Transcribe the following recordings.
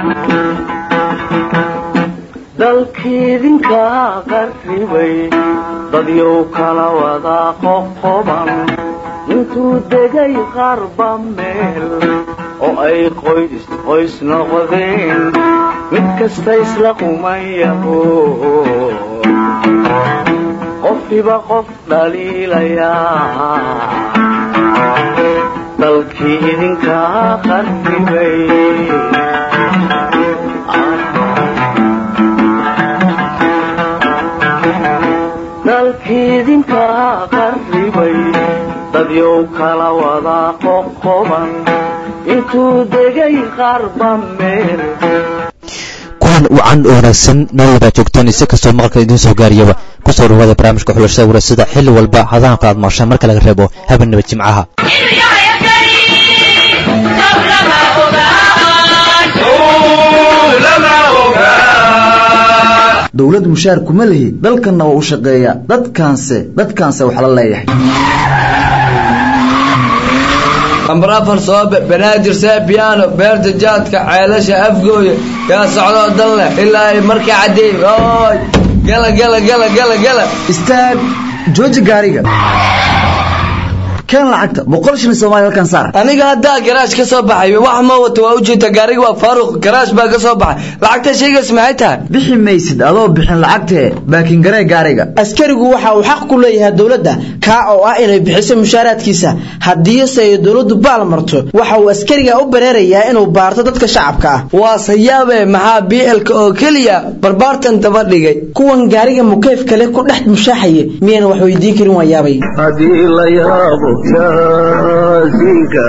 dalkiidinka qarribay dadyow kala wada qoqoban intuu degay qarba meel oo ay qoys qoys noqdeen mid kasta isla qumayaho qofkiba qof dhaliilayaa dalkii idinkaa qarribay dalkiidinkaa qarribay dadyow kala wada qoqoban intuu degay qarba meel kuwan wacan oo wanaagsan meel walbaa joogtaan isi kastoo maqalka idiin soo gaariyaba kusoo dhawaada barnaamijka xulashada warasida xilli walba hadaanka aad maqashaan marka laga reebo habeenaba jimcaha dowlad mushaar kuma lihi dalkanna waa u shaqeeya dadkaanse dadkaanse wax la leeyahay amrafar soobe banaadir seebiyaano beerta jaadka ceelasha afgooya yaa socdoo dan leh ilaa ay markaa caddeey oy gala gala gala gala gala istaag jooji gaariga keen lacagta boqol shilin soomaaliya halkan saar aniga haddaa garaash ka soo baxay wax ma wato waa ujeedta gaariga waa faaruq garaash baa ka soo baxay lacagta shaygaas maxay tahay bixi maysid adoo bixin lacagtee baakin garee gaariga askarigu waxa uu xaq ku leeyahay dowladda kaa oo ah inay bixiso mushaaraadkiisa haddiise ay dowladdu baal marto waxa uu askariga u bareerayaa inuu baarto dadka shacabka ah waa sayaabe maxaa bielka oo keliya barbaartan daba dhigay kuwan gaariga mukeyfka leh ku dhex mushaaxaya miyayna wax weydiin karin waa yaabay haddii la yaabo yaasiinka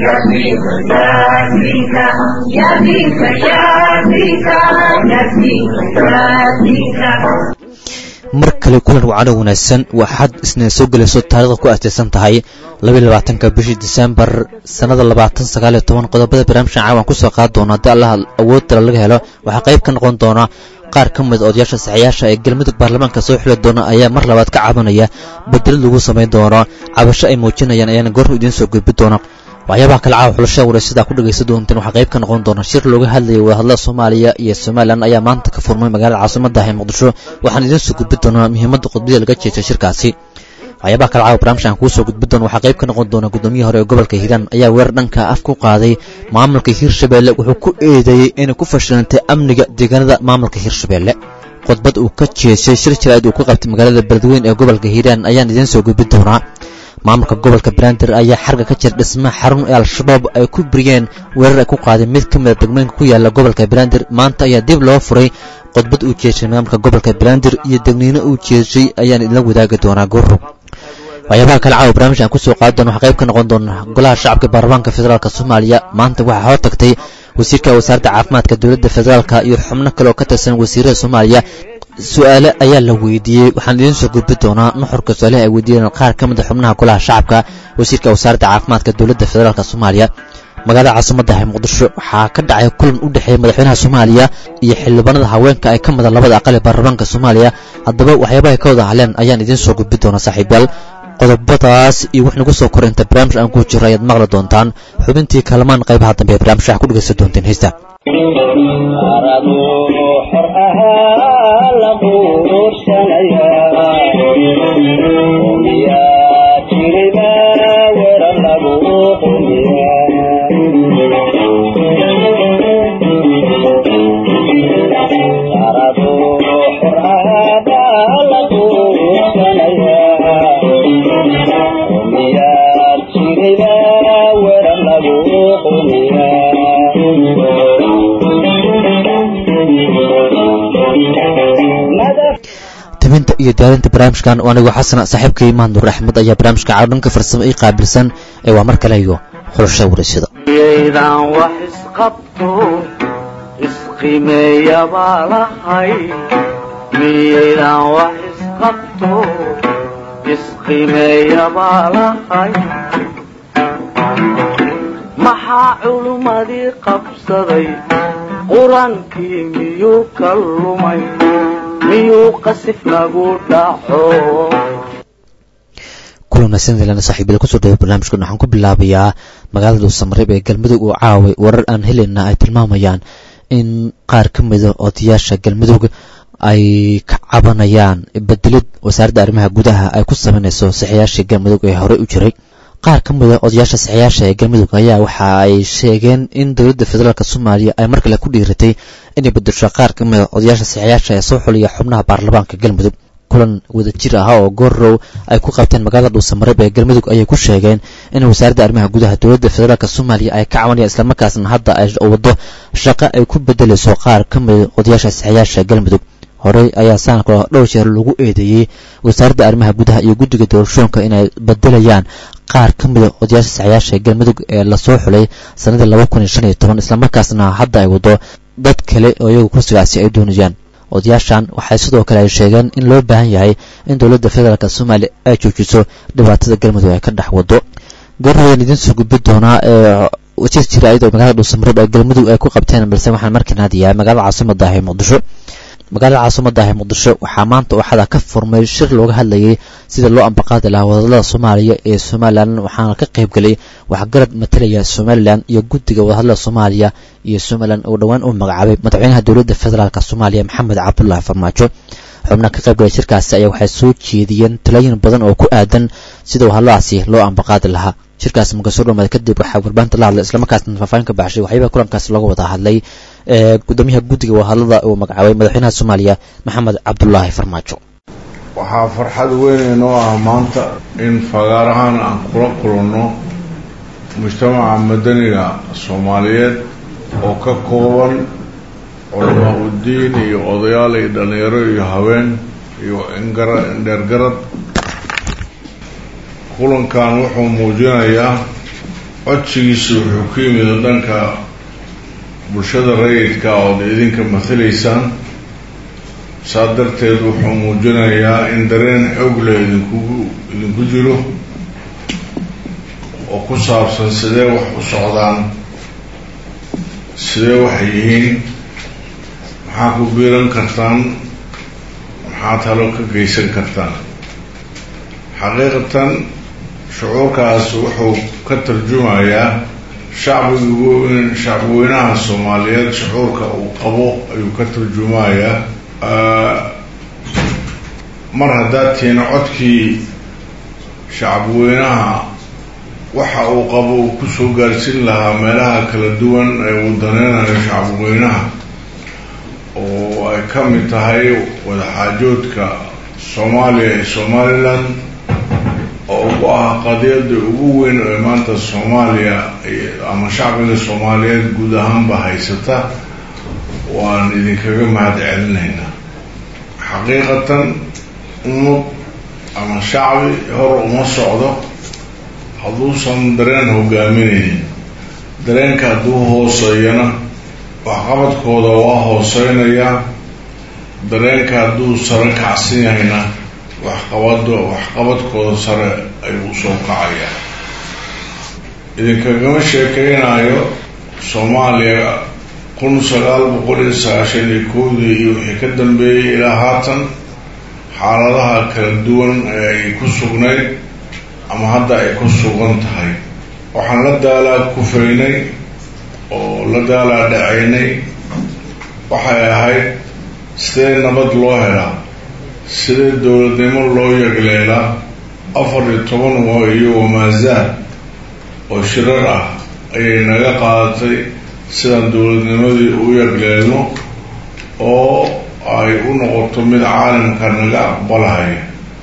mar kale kulan wacano wanaagsan waxaad isna soo gelayso taarikhda ku aastaysan tahay labaatanka bishii disembar sannada labaatan sagaaliyo toban qodobada barnaamijkan caawan kusoo qaadi doona haddii allaha awood dala laga helo waxaa qayb ka noqon doona qaar ka mid odayaasha saxayaasha ee galmudug baarlamaanka soo xili doona ayaa mar labaad ka cabanaya bedelad lagu samayn doono cabasho ay muujinayaan ayaana goorru idiin soo gudbi doona waxyaabaha kale caawa xulashada waraysidaa ku dhegaysan doonteen waxaa qayb ka noqon doona shir looga hadlayay wadahadlada soomaaliya iyo somalilan ayaa maanta ka furmay magaalada caasimadda ah ee muqdisho waxaan idiin soo gudbi doonaa muhiimadda qodbida laga jeestay shirkaasi waxyaabaha kale caawa barnaamijkan kuu soo gudbi doona waxaa qayb ka noqon doona guddoomiyahi hore ee gobolka hiiraan ayaa weerar dhanka af ku qaaday maamulka hiirshabeelle wuxuu ku eedeeyey inay ku fashilantay amniga deegaanada maamulka hiirshabeelle khudbad uu ka jeestay shir jiraad uu ka qabtay magaalada beledweyn ee gobolka hiiraan ayaan idiin soo gudbi doonaa maamulka gobolka banaadir ayaa xarga ka jira dhismaha xarun ee al-shabaab ay ku buriyeen weerar ay ku qaadeen mid ka mid a degmooyinka ku yaala gobolka banaadir maanta ayaa dib loo furay khudbad uu jeeshay maamulka gobolka banaadir iyo degniino uu jeeshay ayaan idinla wadaagi doonaa goorrow waxyaabaha kale caawa barnaamij aan kusoo qaadi doona waxaa qayb ka noqon doona golaha shacabka baarlamaanka federaalk soomaaliya maanta waxaa hor tagtay wasiirka wasaaradda caafimaadka dowladda federaalka iyo xubno kale oo ka tirsan wasiirada soomaaliya su-aale ayaa la weydiiyey waxaan idiin soo gudbi doonaa nuxurka su-aalaha ay weydiiyeen qaar ka mid a xubnaha golaha shacabka wasiirka wasaaradda caafimaadka dowladda federaalk soomaaliya magaalada caasimadda ah muqdisho waxaa ka dhacay kulan u dhexeeya madaxweynaha soomaaliya iyo xildhibaanada haweenka ay ka mida labada aqal ee baarlamaanka soomaaliya haddaba waxyaabaha ay ka wada hadleen ayaan idiin soo gudbi doonaa saaxiibyaal qodobadaas iyo wax nagu soo koray inta barnaamij aan ku jiro ayaad maqli doontaan xubintii kalamaan qaybaha dambe ee barnaamij waxaa ku dhegaysan doonteen heesta tibinta iyo diyaarinta barnaamijkan oo anigu xasana saaxiibkay mahandur axmed ayaa barnaamijka caadhanka farsamo ii qaabilsan ee waa mar kale iyo xulashada waraysyada miyaydaan wax isqabto isqimeeya baa lahay miyaydaan wax isqabto isqimeeya baa lahay maxaa culummadii qabsaday qur-aankii miyuu ka lumay miyuu qasif nagu dhaco kulan wanaagsan saaxiibyada kusoo dhawo barnaamijkan waxaan ku bilaabayaa magaalada dhuusamareeb ee galmudug oo caaway warar aan helayna ay tilmaamayaan in qaar ka mida odayaasha galmudug ay ka cabanayaan bedelid wasaaradda arrimaha gudaha ay ku sameynayso saxiyaashii galmudug ee horey u jiray qaar ka mida odayaasha saxiyaasha ee galmudug ayaa waxa ay sheegeen in dowladda federaalk soomaaliya ay mar kale ku dhiiratay inay bedesho qaar ka mida odayaasha saxiyaasha ee soo xuliya xubnaha baarlamaanka galmudug kulan wadajir ah oo goorow ay ku qabteen magaalada dhuusamareeb ee galmudug ayay ku sheegeen in wasaaradda arrimaha gudaha dowladda federaalk soomaaliya ay ka cabanayaan islamarkaasna hadda ay waddo shaqo ay ku bedelayso qaar ka mida odayaasha saxiyaasha galmudug horey ayaa saanka dhowr jeer lagu eedeeyey wasaaradda arrimaha gudaha iyo guddiga doorashooyinka inay bedelayaan qaar ka mida odayaasha saxyaasha ee galmudug ee lasoo xulay sanadii laba kun iyo shan iyo toban islamarkaasna hadda ay wado dad kale oo iyagu kursigaasi ay doonayaan odayaashan waxay sidoo kale ay sheegeen in loo baahan yahay in dowladda federaalk soomaaliya ay joojiso dhibaatada galmudug ay ka dhex wado goorhodan idiin soo gudbi doonaa ee wajis jira ayadoo magaalada dhuusamareeb ee galmudug ay ku qabteen balse waxaan markaan hadiyaa magaalada caasimada ah ee muqdisho magaalada caasimada ah ee muqdisho waxaa maanta waxaada ka furmay shir looga hadlayay sida loo ambaqaadi lahaa wadahadalada soomaaliya ee somalilan waxaana ka qayb gelay waxgarad matalaya somalilan iyo guddiga wadahadalada soomaaliya iyo somalilan oo dhowaan uu magacaabay madaxweynaha dowladda federaalk soomaaliya maxamed cabdulaahi farmaajo xubnaha ka qayb galay shirkaasi ayaa waxay soo jeediyeen talooyin badan oo ku aadan sida wadahadaladaasi loo ambaqaadi lahaa shirkaas marka soo dhamaada kadib waxaa warbaahinta la hadlay islamarkaasna faahfaahin ka baxshay waxyaaba kulankaas looga wada hadlay gudoomiyaha guddiga wadahadalada uu magacaabay madaxweynaha soomaaliya maxamed cabdulaahi farmaajo waxaa farxad weyn inoo ah maanta in fagaarahaan aan kula kulanno mujtamaca madaniga soomaaliyeed oo ka kooban culamaa uddiin iyo odayaal iyo dhalinyaro iyo haween iyo ingara indheergarad kulankan wuxuu muujinayaa codsigiisa wuxuu ku yimid dhanka bulshada rayidka ood idinka matalaysaan saa darteed wuxuu muujinayaa in dareen xoog leh idinkugu idinku jiro oo ku saabsan sidee wax u socdaan sidee waxay yihiin maxaa ku biiran kartaan maxaa talo ka geysan kartaan xaqiiqatan shucuurkaas wuxuu ka tarjumayaa shacbigu shacbweynaha soomaaliyeed shucuurka uu qabo ayuu ka tarjumayaa mar haddaad tihiin codkii shacabweynaha waxa uu qabo uu kusoo gaarsiin lahaa meelaha kala duwan ee uu daneynayo shacabweynaha oo ay ka mid tahay wadaxaajoodka soomaaliya iyo somalilan oo ugu ah qadiyada ugu weyn ee maanta soomaaliya ama shacbiga soomaaliyeed guud ahaanba haysata waan idinkaga mahad celinaynaa xaqiiqatan ummad ama shacbi hor uma socdo hadduusan dareen hogaaminaynin dareenka hadduu hooseeyana waxqabadkooda waa hooseynayaa dareenka hadduu sare kacsan yahayna waxqabado waxqabadkooda sare ayuu usoo kacayaa idinkagama sheekeynayo soomaaliya kun sagaal boqol iyo sagaashan iyo kowdii iyo wixii ka dambeeyey ilaa haatan xaaladaha kala duwan ee ay ku sugnayd ama hadda ay ku sugan tahay waxaan la daalaa kufaynay oo la daalaa dhacaynay waxay ahayd sidee nabad loo helaa sidee dowladnimo loo yagleelaa afar iyo toban waa iyo wamaazaad oo shirar ah ayay naga qaadatay sidaan dowladnimadii u yagleelno oo ay u noqoto mid caalamka naga aqbalahaya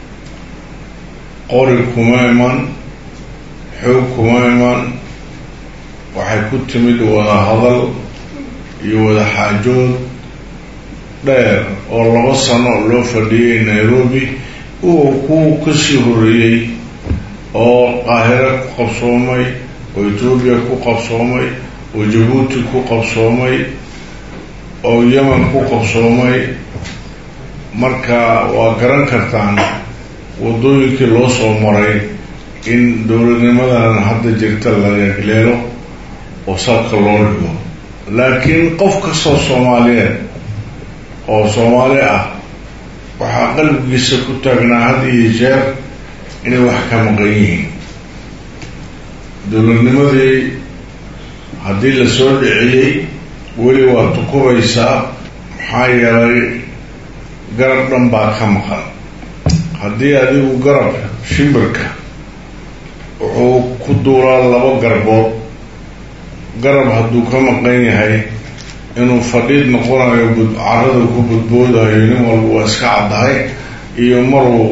qori kuma iman xoog kuma iman waxay ku timid wada hadal iyo wada xaajood dheer oo laba sano loo fadhiyey nairobi uu ku kasii horeeyey oo qaahire ku qabsoomay oo etoobiya ku qabsoomay oo jabuuti ku qabsoomay oo yemen ku qabsoomay marka waa garan kartaan waddooyinkii loo soo maray in dowladnimadan hadda jirta la yagleelo oo salka loo dhigo laakiin qof kastoo soomaaliyeed oo soomaali ah waxaa qalbigiisa ku taagnaa had iyo jeer inay wax ka maqan yihiin dowladnimadii haddii la soo dhiciyey weli waa tukubaysaa maxaa yeelay garab dhan baa ka maqan haddii adigu garabka shimbirka wuxuu ku duulaa laba garbood garab hadduu ka maqan yahay inuu fadhiid noqonayo carada ku budboodayo nin walba waa iska caddahay iyo maruu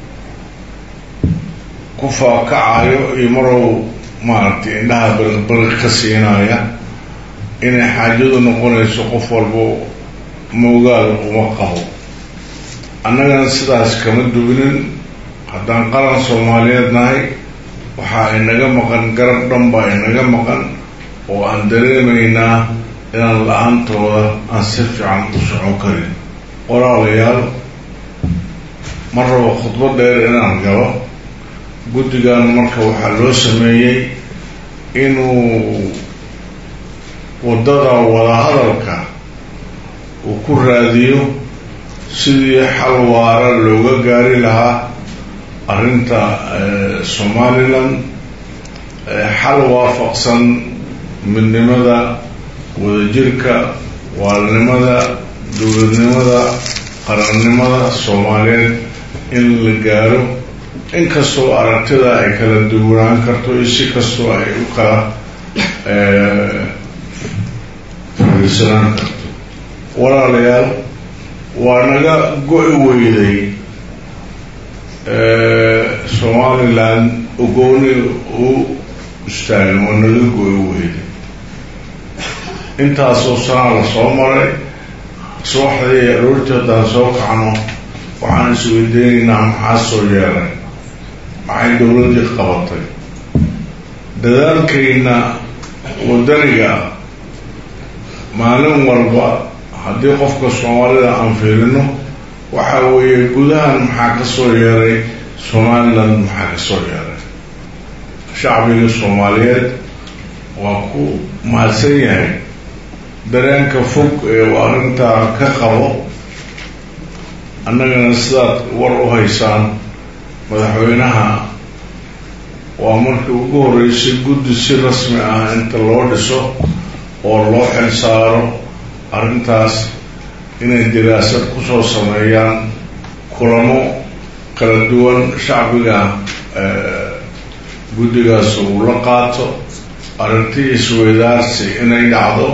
ku faakacayo iyo maruu maaragtay indhaha bariq ka siinaya inay xaajadu noqonayso qof walba moogaal uma qabo annagana sidaas kama duwinin haddaan qaran soomaaliyeed nahay waxaa inaga maqan garab dhan baa inaga maqan oo aan dareemaynaa inaan la-aantooda aan si fiican u socon karin walaalayaal ma rabo khudbo dheer inaan galo guddigan marka waxaa loo sameeyey inuu waddada wadahadalka uu ku raadiyo sidii xal waara looga gaari lahaa arrinta somalilan xal waafaqsan midnimada wadajirka waalnimada dowladnimada qarannimada soomaaliyeed in la gaaro inkastoo aragtida ay kala duwanaan karto iyo si kastoo ay u kala fariisanaan karto walaalayaal waa naga go-i weyday somalilan ogooni u istaagin waa naga go-i weyday intaasoo sanaa la soo maray subaxdii aroortii haddaan soo kacno waxaan isweydeynaynaa maxaa soo yeelay maxay dowladdii qabatay dadaalkayna wadaniga maalin walba haddii qofka soomaalida aan fiirino waxa weeye gudahan maxaa ka soo yeeray somaliland maxaa ka soo yeeray shacbiga soomaaliyeed waa ku mahadsan yahay dareenka fog ee uu arrintaa ka qabo annagana sidaad war u haysaan madaxweynaha waa markii ugu horreysay guddi si rasmi ah inta loo dhiso oo loo xil saaro arrintaas inay diraasad kusoo sameeyaan kulamo kala duwan shacbiga guddigaas uu la qaato arrintii isweydaarsi inay dhacdo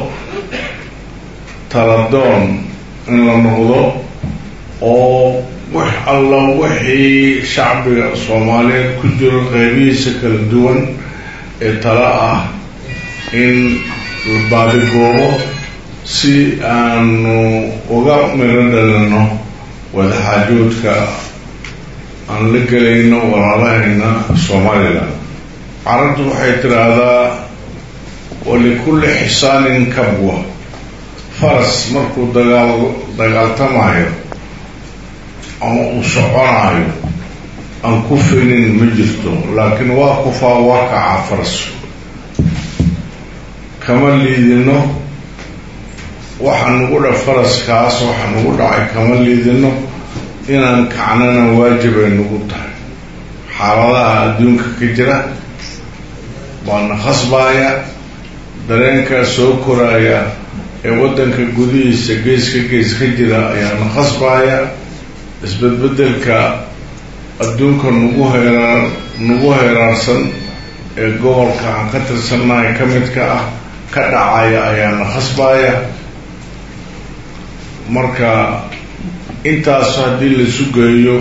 taladoon in la noqdo oo wax alla wixii shacbiga soomaaliyeed ku jiro qeybihiisa kala duwan ee tala ah in la baadigoobo si aanu uga miro dhalino wadaxaajoodka aan la gelayno walaalahayna somalilan carabtu waxay tidhaahdaa walikulli xisaanin kabwa faras markuu dagaal dagaaltamayo ama uu soconaayo aan ku finin ma jirto laakiin waa kufaa waa kacaa farasku kama liidino waxa nagu dha faraskaas waxa nagu dhacay kama liidino inaan kacnana waajibay nagu tahay xaaladaha adduunka ka jira waana khasbaaya dareenkaa soo koraaya ee waddanka gudihiisa gees ka gees ka jira ayaana khasbaaya isbedbedelka adduunka nagu heeraar nagu heeraarsan ee gobolka aan ka tirsannahay ka midka ah ka dhacaya ayaana khasbaaya marka intaas haddii laisu geeyo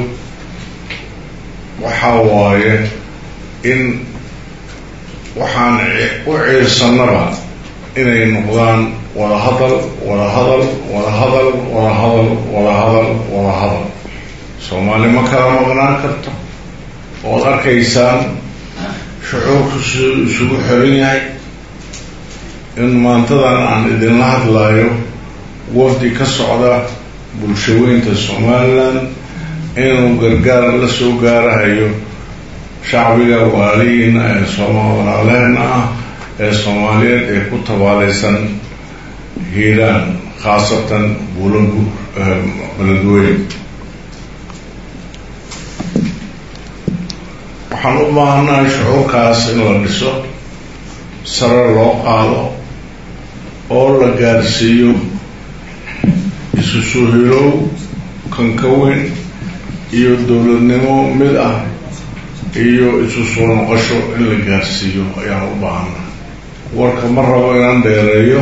waxaa waaye in waxaan u ciirsanaba inay noqdaan wadahadal wadahadal wadahadal wadahadal wadahadal wadahadal soomaali ma kala maqnaan karto ood arkaysaan shucuurku su isugu xiran yahay in maantadan aan idinla hadlayo wafdi ka socda bulshaweynta somalilan inuu gargaar la soo gaarahayo shacbiga walaalihiina ee soomaalaalehna ah ee soomaaliyeed ee ku tabaaleysan hiiraan khaasatan buulangu beledweyne waxaan u baahannahay shucuurkaas in la dhiso sare loo qaado oo la gaarsiiyo isu soo hilow kan ka weyn iyo dowladnimo mid ah iyo isu soo noqosho in la gaarsiiyo ayaan u baahana warka ma rabo inaan dheereeyo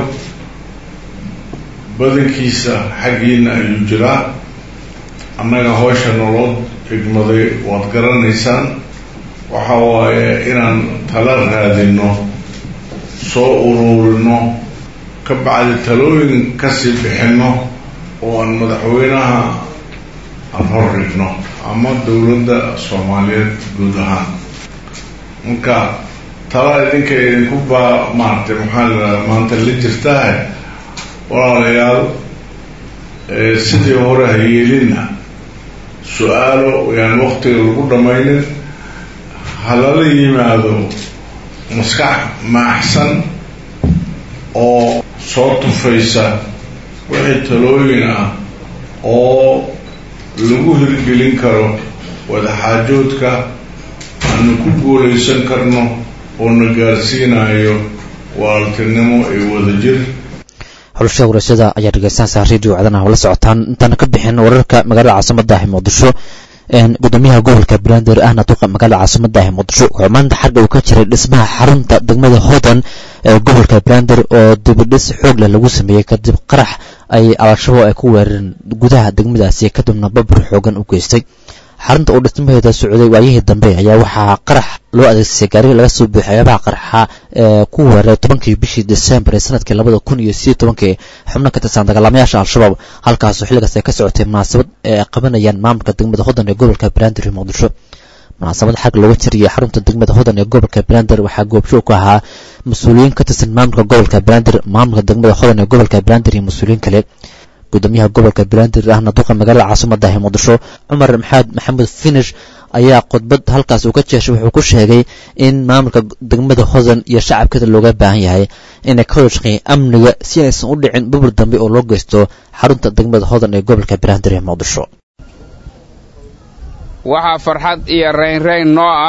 badankiisa xaggiina ayuu jiraa annaga hawsha nolood xigmaday waad garanaysaan waxa waaye inaan tala raadino soo uruurino ka bacdi talooyin kasii bixino oo aan madaxweynaha aan hor dhigno ama dowladda soomaaliyeed guud ahaan marka tala idinka idinku baa maaragtay maxaa la maanta la jirtahay walaalayaal sidii hore ha yeelina su-aalo yaan waktiga lagu dhammaynin halala yimaado maskax maaxsan oo soo tufaysa wixii talooyin ah oo lagu hirgelin karo wadaxaajoodka aanu ku guulaysan karno oo na gaarsiinayo waaltinimo iyo wadajir xulusha warashada ayaa dhegeysanaysaa radio codanaha oo la socotaan intaana ka bixin wararka magaalada caasimada ah muqdisho gudoomiyaha gobolka banaadir ahna duqa magaalada caasimada ah muqdisho wuxuu maanta xagga uu ka jiray dhismaha xarunta degmada hodan ee gobolka banaadir oo dibidhis xoog leh lagu sameeyey kadib qarax ay al-shabaab ay ku weerareen gudaha degmadaasi kadibna babur xoogan u geystay xarunta uu dhismaheeda socday waayihii dambe ayaa waxaa qarax loo adeegsaday gaariga laga soo buuxay waxyaabaha qaraxa ee ku weeraray tobankii bishii desembar ee sanadkii labada kun iyo sideed tobankii xubno ka tirsan dagaalamayaasha al-shabaab halkaasoo xilligaas ay ka socotay munaasabad ee ay qabanayaan maamulka degmada hodan ee gobolka banaadir iyo muqdisho munaasabad xag looga jiriyay xarunta degmada hodan ee gobolka banaadir waxaa goobjoog ku ahaa mas-uuliyiin ka tirsan maamulka gobolka banaadir maamulka degmada hodan ee gobolka banaadir iyo mas-uuliyiin kale gudoomiyaha gobolka banaadir ahna duqa magaalada caasimada ah muqdisho cumar maxamed maxamed finish ayaa khudbad halkaas uu ka jeeshay wuxuu ku sheegay in maamulka degmada hodan iyo shacabkeeda looga baahan yahay inay ka wada shaqeeyeen amniga si aysan u dhicin bubur dambe oo loo geysto xarunta degmada hodan ee gobolka banaadir ee muqdisho waxaa farxad iyo raynrayn noo ah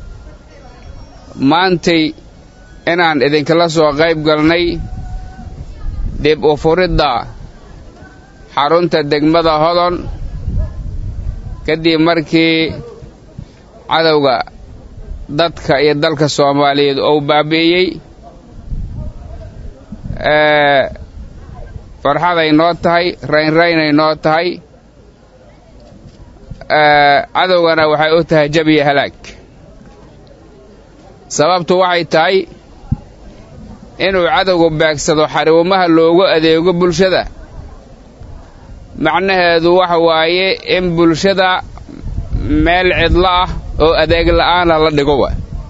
maantay inaan idinkala soo qayb galnay dib u furidda xarunta degmada hodon kadib markii cadowga dadka iyo dalka soomaaliyeed uu baabi'iyey farxaday noo tahay raynraynay noo tahay cadowgana waxay u tahay jabiya halaag sababtu waxay tahay inuu cadowgu beegsado xaruumaha loogu adeego bulshada macnaheedu waxa waaye in bulshada meel cidlo ah oo adeeg la'aana la dhigo wa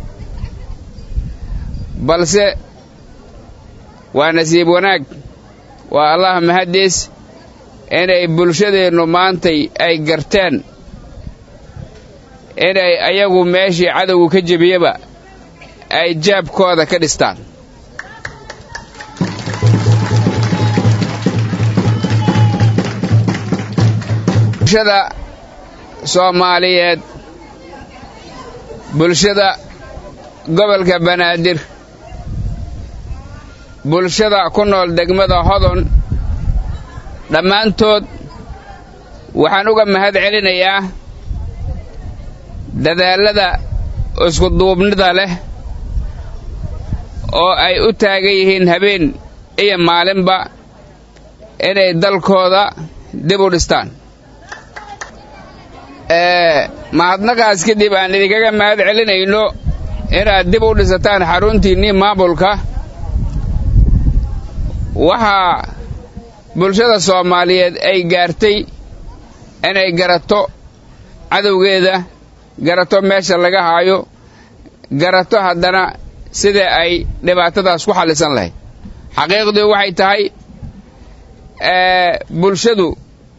balse waa nasiib wanaag waa allah mahaddiis inay bulshadeennu maantay ay garteen inay ayagu meeshii cadowgu ka jebiyeba ay jaabkooda ka dhistaan bulshada soomaaliyeed bulshada gobolka banaadir bulshada ku nool degmada hodon dhammaantood waxaan uga mahad celinayaa dadaallada iskuduubnida leh oo ay u taagan yihiin habeen iyo maalinba inay dalkooda dib u dhistaan mahadnaqaas kadib aan idinkaga mahad celinayno inaad dib u dhisataan xaruntiinnii maamulka waxaa bulshada soomaaliyeed ay gaartay inay garato cadowgeeda garato meesha laga haayo garato haddana sida ay dhibaatadaas ku xallisan lahayd xaqiiqdii waxay tahay bulshadu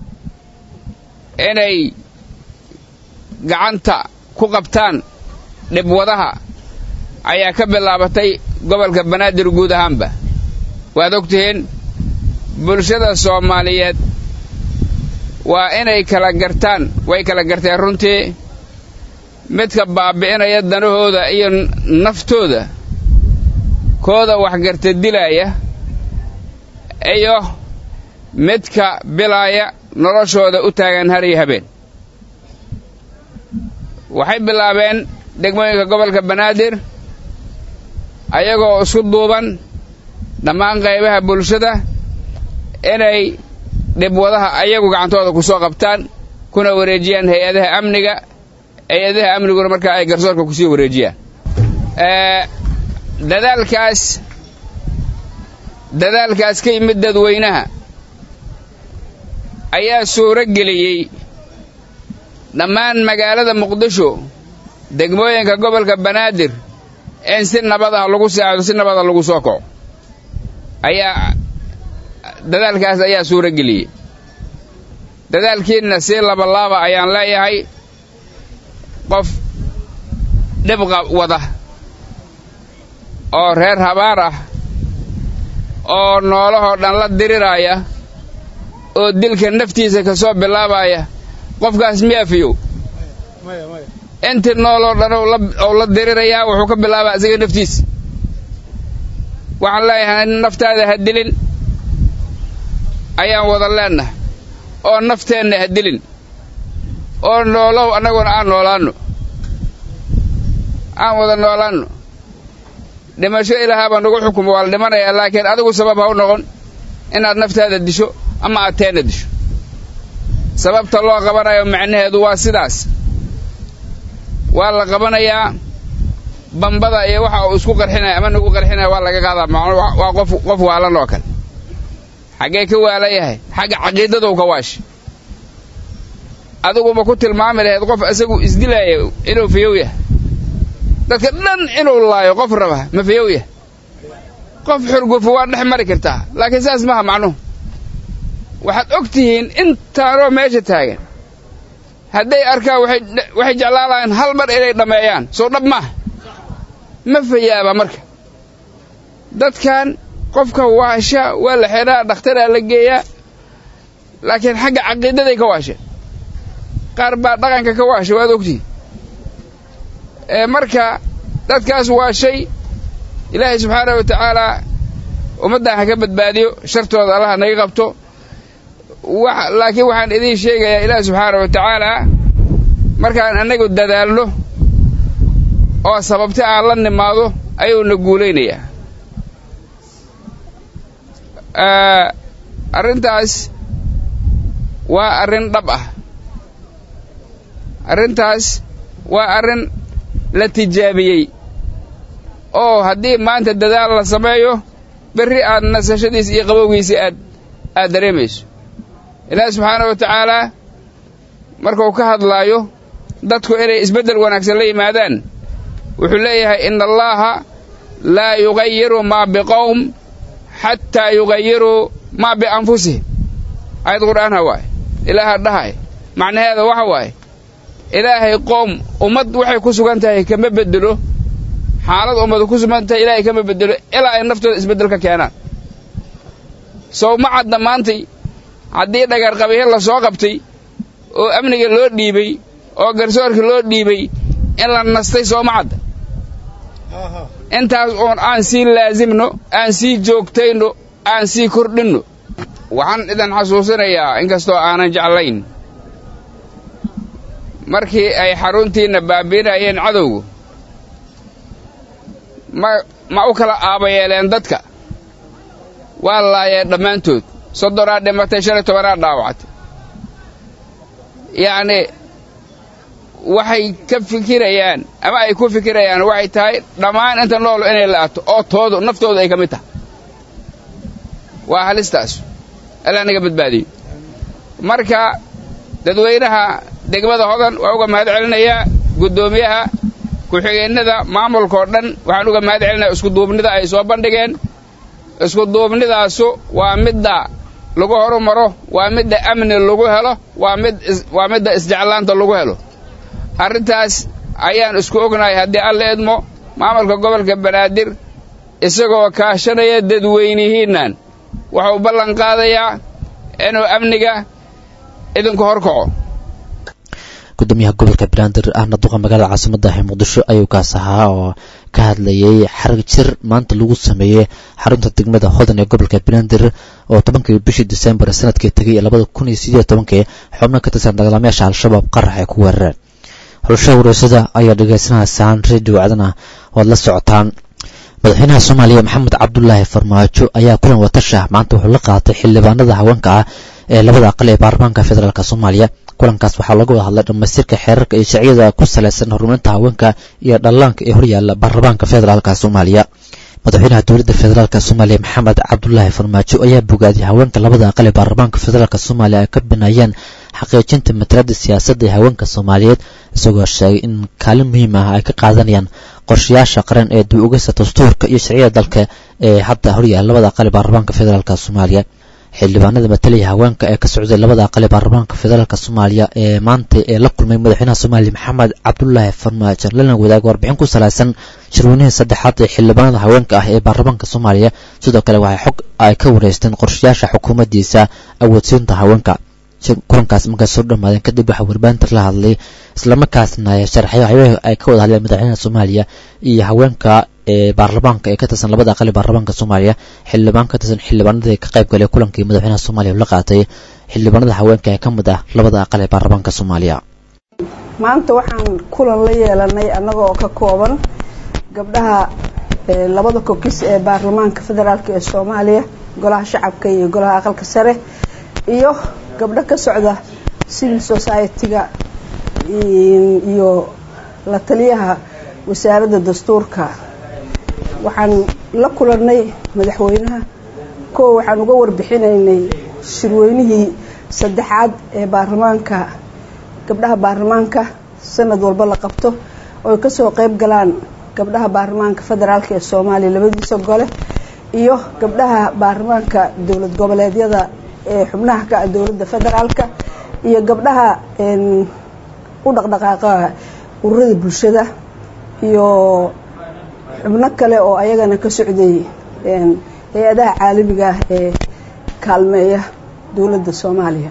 inay gacanta ku qabtaan dhibwadaha ayaa ka bilaabatay gobolka banaadir guud ahaanba waad og tihiin bulshada soomaaliyeed waa inay kala gartaan way kala garteen runtii midka baabi'inaya danahooda iyo naftooda kooda waxgarta dilaaya iyo midka bilaaya noloshooda u taagan har iyo habeen waxay bilaabeen degmooyinka gobolka banaadir ayagoo isku duuban dhammaan qaybaha bulshada inay dhibwadaha ayagu gacantooda ku soo qabtaan kuna wareejiyaan hay-adaha amniga hay-adaha amniguna markaa ay garsoorka kusii wareejiyaan dadaalkaas dadaalkaas ka yimid dadweynaha ayaa suuro geliyey dhammaan magaalada muqdisho degmooyinka gobolka banaadir in si nabadaha lagu saacdo si nabada lagu soo kaco ayaa dadaalkaas ayaa suuro geliyey dadaalkiinna si labalaaba ayaan leeyahay qof dhibqa wada oo reer habaar ah oo noolahoo dhan la diriraya oo dilka naftiisa ka soo bilaabaya qofkaas miyafiyow intii nooloo dhan ou la dirirayaa wuxuu ka bilaabaa isaga naftiisa waxaan leeyahay naftaada ha dilin ayaan wada leennahay oo nafteenna ha dilin oo noolow annaguna aan noolaanno aan wada noolaanno dhimasho ilaahaabaa nagu xukumo waa la dhimanayaa laakiin adigu sabab ha u noqon inaad naftaada disho ama aad teenna disho sababta loo qabanayo macnaheedu waa sidaas waa la qabanayaa bambada iyo waxa uu isku qarxinaya ama nagu qarxinaya waa laga qaadaa macnu waa qof qof waalan oo kale xaggee ka waala yahay xagga caqiidadow ka waashi adiguba ku tilmaami lahayd qof isagu isdilaaya inuu fayow yahay dadka dhan inuu laayo qof raba ma fayow yahay qof xurgufo waa dhex mari kartaa laakiin saas maha macnuhu waxaad og tihiin intaanoo meesha taagan hadday arkaan waxay jeclaan lahayn hal mar inay dhammeeyaan soo dhab maaha ma fayaaba marka dadkan qofka waasha waa la xidhaa dhakhtaraa la geeyaa laakiin xagga caqiidaday ka waasheen qaar baa dhaqanka ka waashay waad ogtihiin marka dadkaas waashay ilaahay subxaanahu wa tacaalaa ummaddan ha ka badbaadiyo shartooda allaha naga qabto laakiin waxaan idiin sheegayaa ilaahi subxaanahu wa tacaalaa markaan annagu dadaalno oo sababta aan la nimaado ayuuna guulaynayaa arrintaas waa arrin dhab ah arrintaas waa arrin la tijaabiyey oo haddii maanta dadaal la sameeyo berri aad nasashadiisa iyo qabowgiisa aad aad dareemayso ilaahi subxaanahu wa tacaalaa markuu ka hadlaayo dadku inay isbeddel wanaagsan la yimaadaan wuxuu leeyahay ina allaaha laa yugayiru maa biqowm xataa yugayiruu maa bianfusihim aayad qur'aanha waaye ilaaha dhahay macnaheeda waxa waaye ilaahay qoom ummad waxay ku sugan tahay kama bedelo xaalad ummadu ku sugan tahay ilaahay kama bedelo ilaa ay naftooda isbeddel ka keenaan sow ma cadda maantay haddii dhagarqabihe la soo qabtay oo amniga loo dhiibay oo garsoorka loo dhiibay in la nastay soo ma cadda intaas oon aan sii laasimno aan sii joogtayno aan sii kordhinno waxaan idin xasuusinayaa inkastoo aanan jeclayn markii ay xaruntiinna baabiinayeen cadowgu ma ma u kala aabayeeleen dadka waa laayeen dhammaantood soddonaa dhimatay shan iyo tobanaa dhaawactay yacni waxay ka fikirayaan ama ay ku fikirayaan waxay tahay dhammaan inta nool inay la'ato oo toodu naftooda ay ka mid tahay waa halistaas allaa naga badbaadiyo marka dadweynaha degmada hodan waa uga mahad celinayaa guddoomiyaha ku-xigeennada maamulkaoo dhan waxaan uga mahad celinayaa iskuduubnida ay soo bandhigeen iskuduubnidaasu waa midda lagu horumaro waa midda amni lagu helo waa mid waa midda isjeclaanta lagu helo arrintaas ayaan isku ognahay haddii alla idmo maamulka gobolka banaadir isagoo kaashanaya dadweynihiinnan wuxuu ballan qaadayaa inuu amniga idinku hor kaco gudoomiyaha gobolka banaadir ahna duqa magaalada caasimada ah ee muqdisho ayuu kaas ahaa oo ka hadlayay xarag jir maanta lagu sameeyey xarunta degmada hodan ee gobolka banaadir oo tobankii bishii disembar sanadkii tegay labada kun iyo sideed tobankii xubno ka tirsan dagaalamayaasha al-shabaab qarax ay ku weerareen xulasha wareysada ayaa dhegaysanaysaan radio cadana waad la socotaan madaxweynaha soomaaliya maxamed cabdulaahi farmaajo ayaa kulan watasha maanta wuxuu la qaatay xildhibaanada haweenka ah ee labada aqal ee baarlamaanka federaalk soomaaliya kulankaas waxaa laga wada hadlay dhamaystirka xeerarka iyo sharciyada ku salaysan horumarinta haweenka iyo dhallaanka ee horyaala baarlamaanka federaalk soomaaliya madaxweynaha dowladda federaalk soomaaliya maxamed cabdulaahi farmaajo ayaa bogaadiyay haweenka labada aqal ee baarlamaanka federaalk soomaaliya ay ka binayeen xaqiijinta matalada siyaasadda ee haweenka soomaaliyeed isagoo sheegay in kaalin muhiim ah ay ka qaadanayaan qorshayaasha qaran ee dib ugista dastuurka iyo sharciyada dalka ee hadda horyaala labada aqal ee baarlamaanka federaalk soomaaliya xildhibaanada matalaya haweenka ee ka socday labada aqal ee baarlamaanka federaalk soomaaliya ee maanta ee la kulmay madaxweynaha soomaaliya maxamed cabdulaahi farmaajo lana wadaag warbixin ku salaysan shirweynihii saddexaad ee xildhibaanada haweenka ah ee baarlamaanka soomaaliya sidoo kale waxay xog ay ka wareysteen qorshayaasha xukuumaddiisa awoodsiinta haweenka kulankaas markay soo dhammaadeen kadib waxaa warbaahinta la hadlay islamarkaasna sharaxyo waxyaabaha ay ka wada hadleen madaxweynaha soomaaliya iyo haweenka ee baarlamaanka ee ka tirsan labada aqal ee baarlamaanka soomaaliya xildhibaan ka tirsan xildhibaanadii ka qayb galay kulankii madaxweynaha soomaaliya la qaatay xildhibaanada haweenka ee ka mid ah labada aqal ee baarlamaanka soomaaliya maanta waxaan kulan la yeelanay annaga oo ka kooban gabdhaha labada kokis ee baarlamaanka federaalk ee soomaaliya golaha shacabka iyo golaha aqalka sare iyo gabdho ka socda civil society-ga iyo la taliyaha wasaaradda dastuurka waxaan la kulannay madaxweynaha kow waxaan uga warbixinaynay shirweynihii saddexaad ee baarlamaanka gabdhaha baarlamaanka sanad walba la qabto ooy kasoo qeyb galaan gabdhaha baarlamaanka federaalk ee soomaaliya labadiisa gole iyo gabdhaha baarlamaanka dowlad goboleedyada ee xubnaha ka ah dowladda federaalka iyo gabdhaha u dhaqdhaqaaqa ururada bulshada iyo xubno kale oo ayagana ka socday hay-adaha caalamiga ah ee kaalmeeya dowladda soomaaliya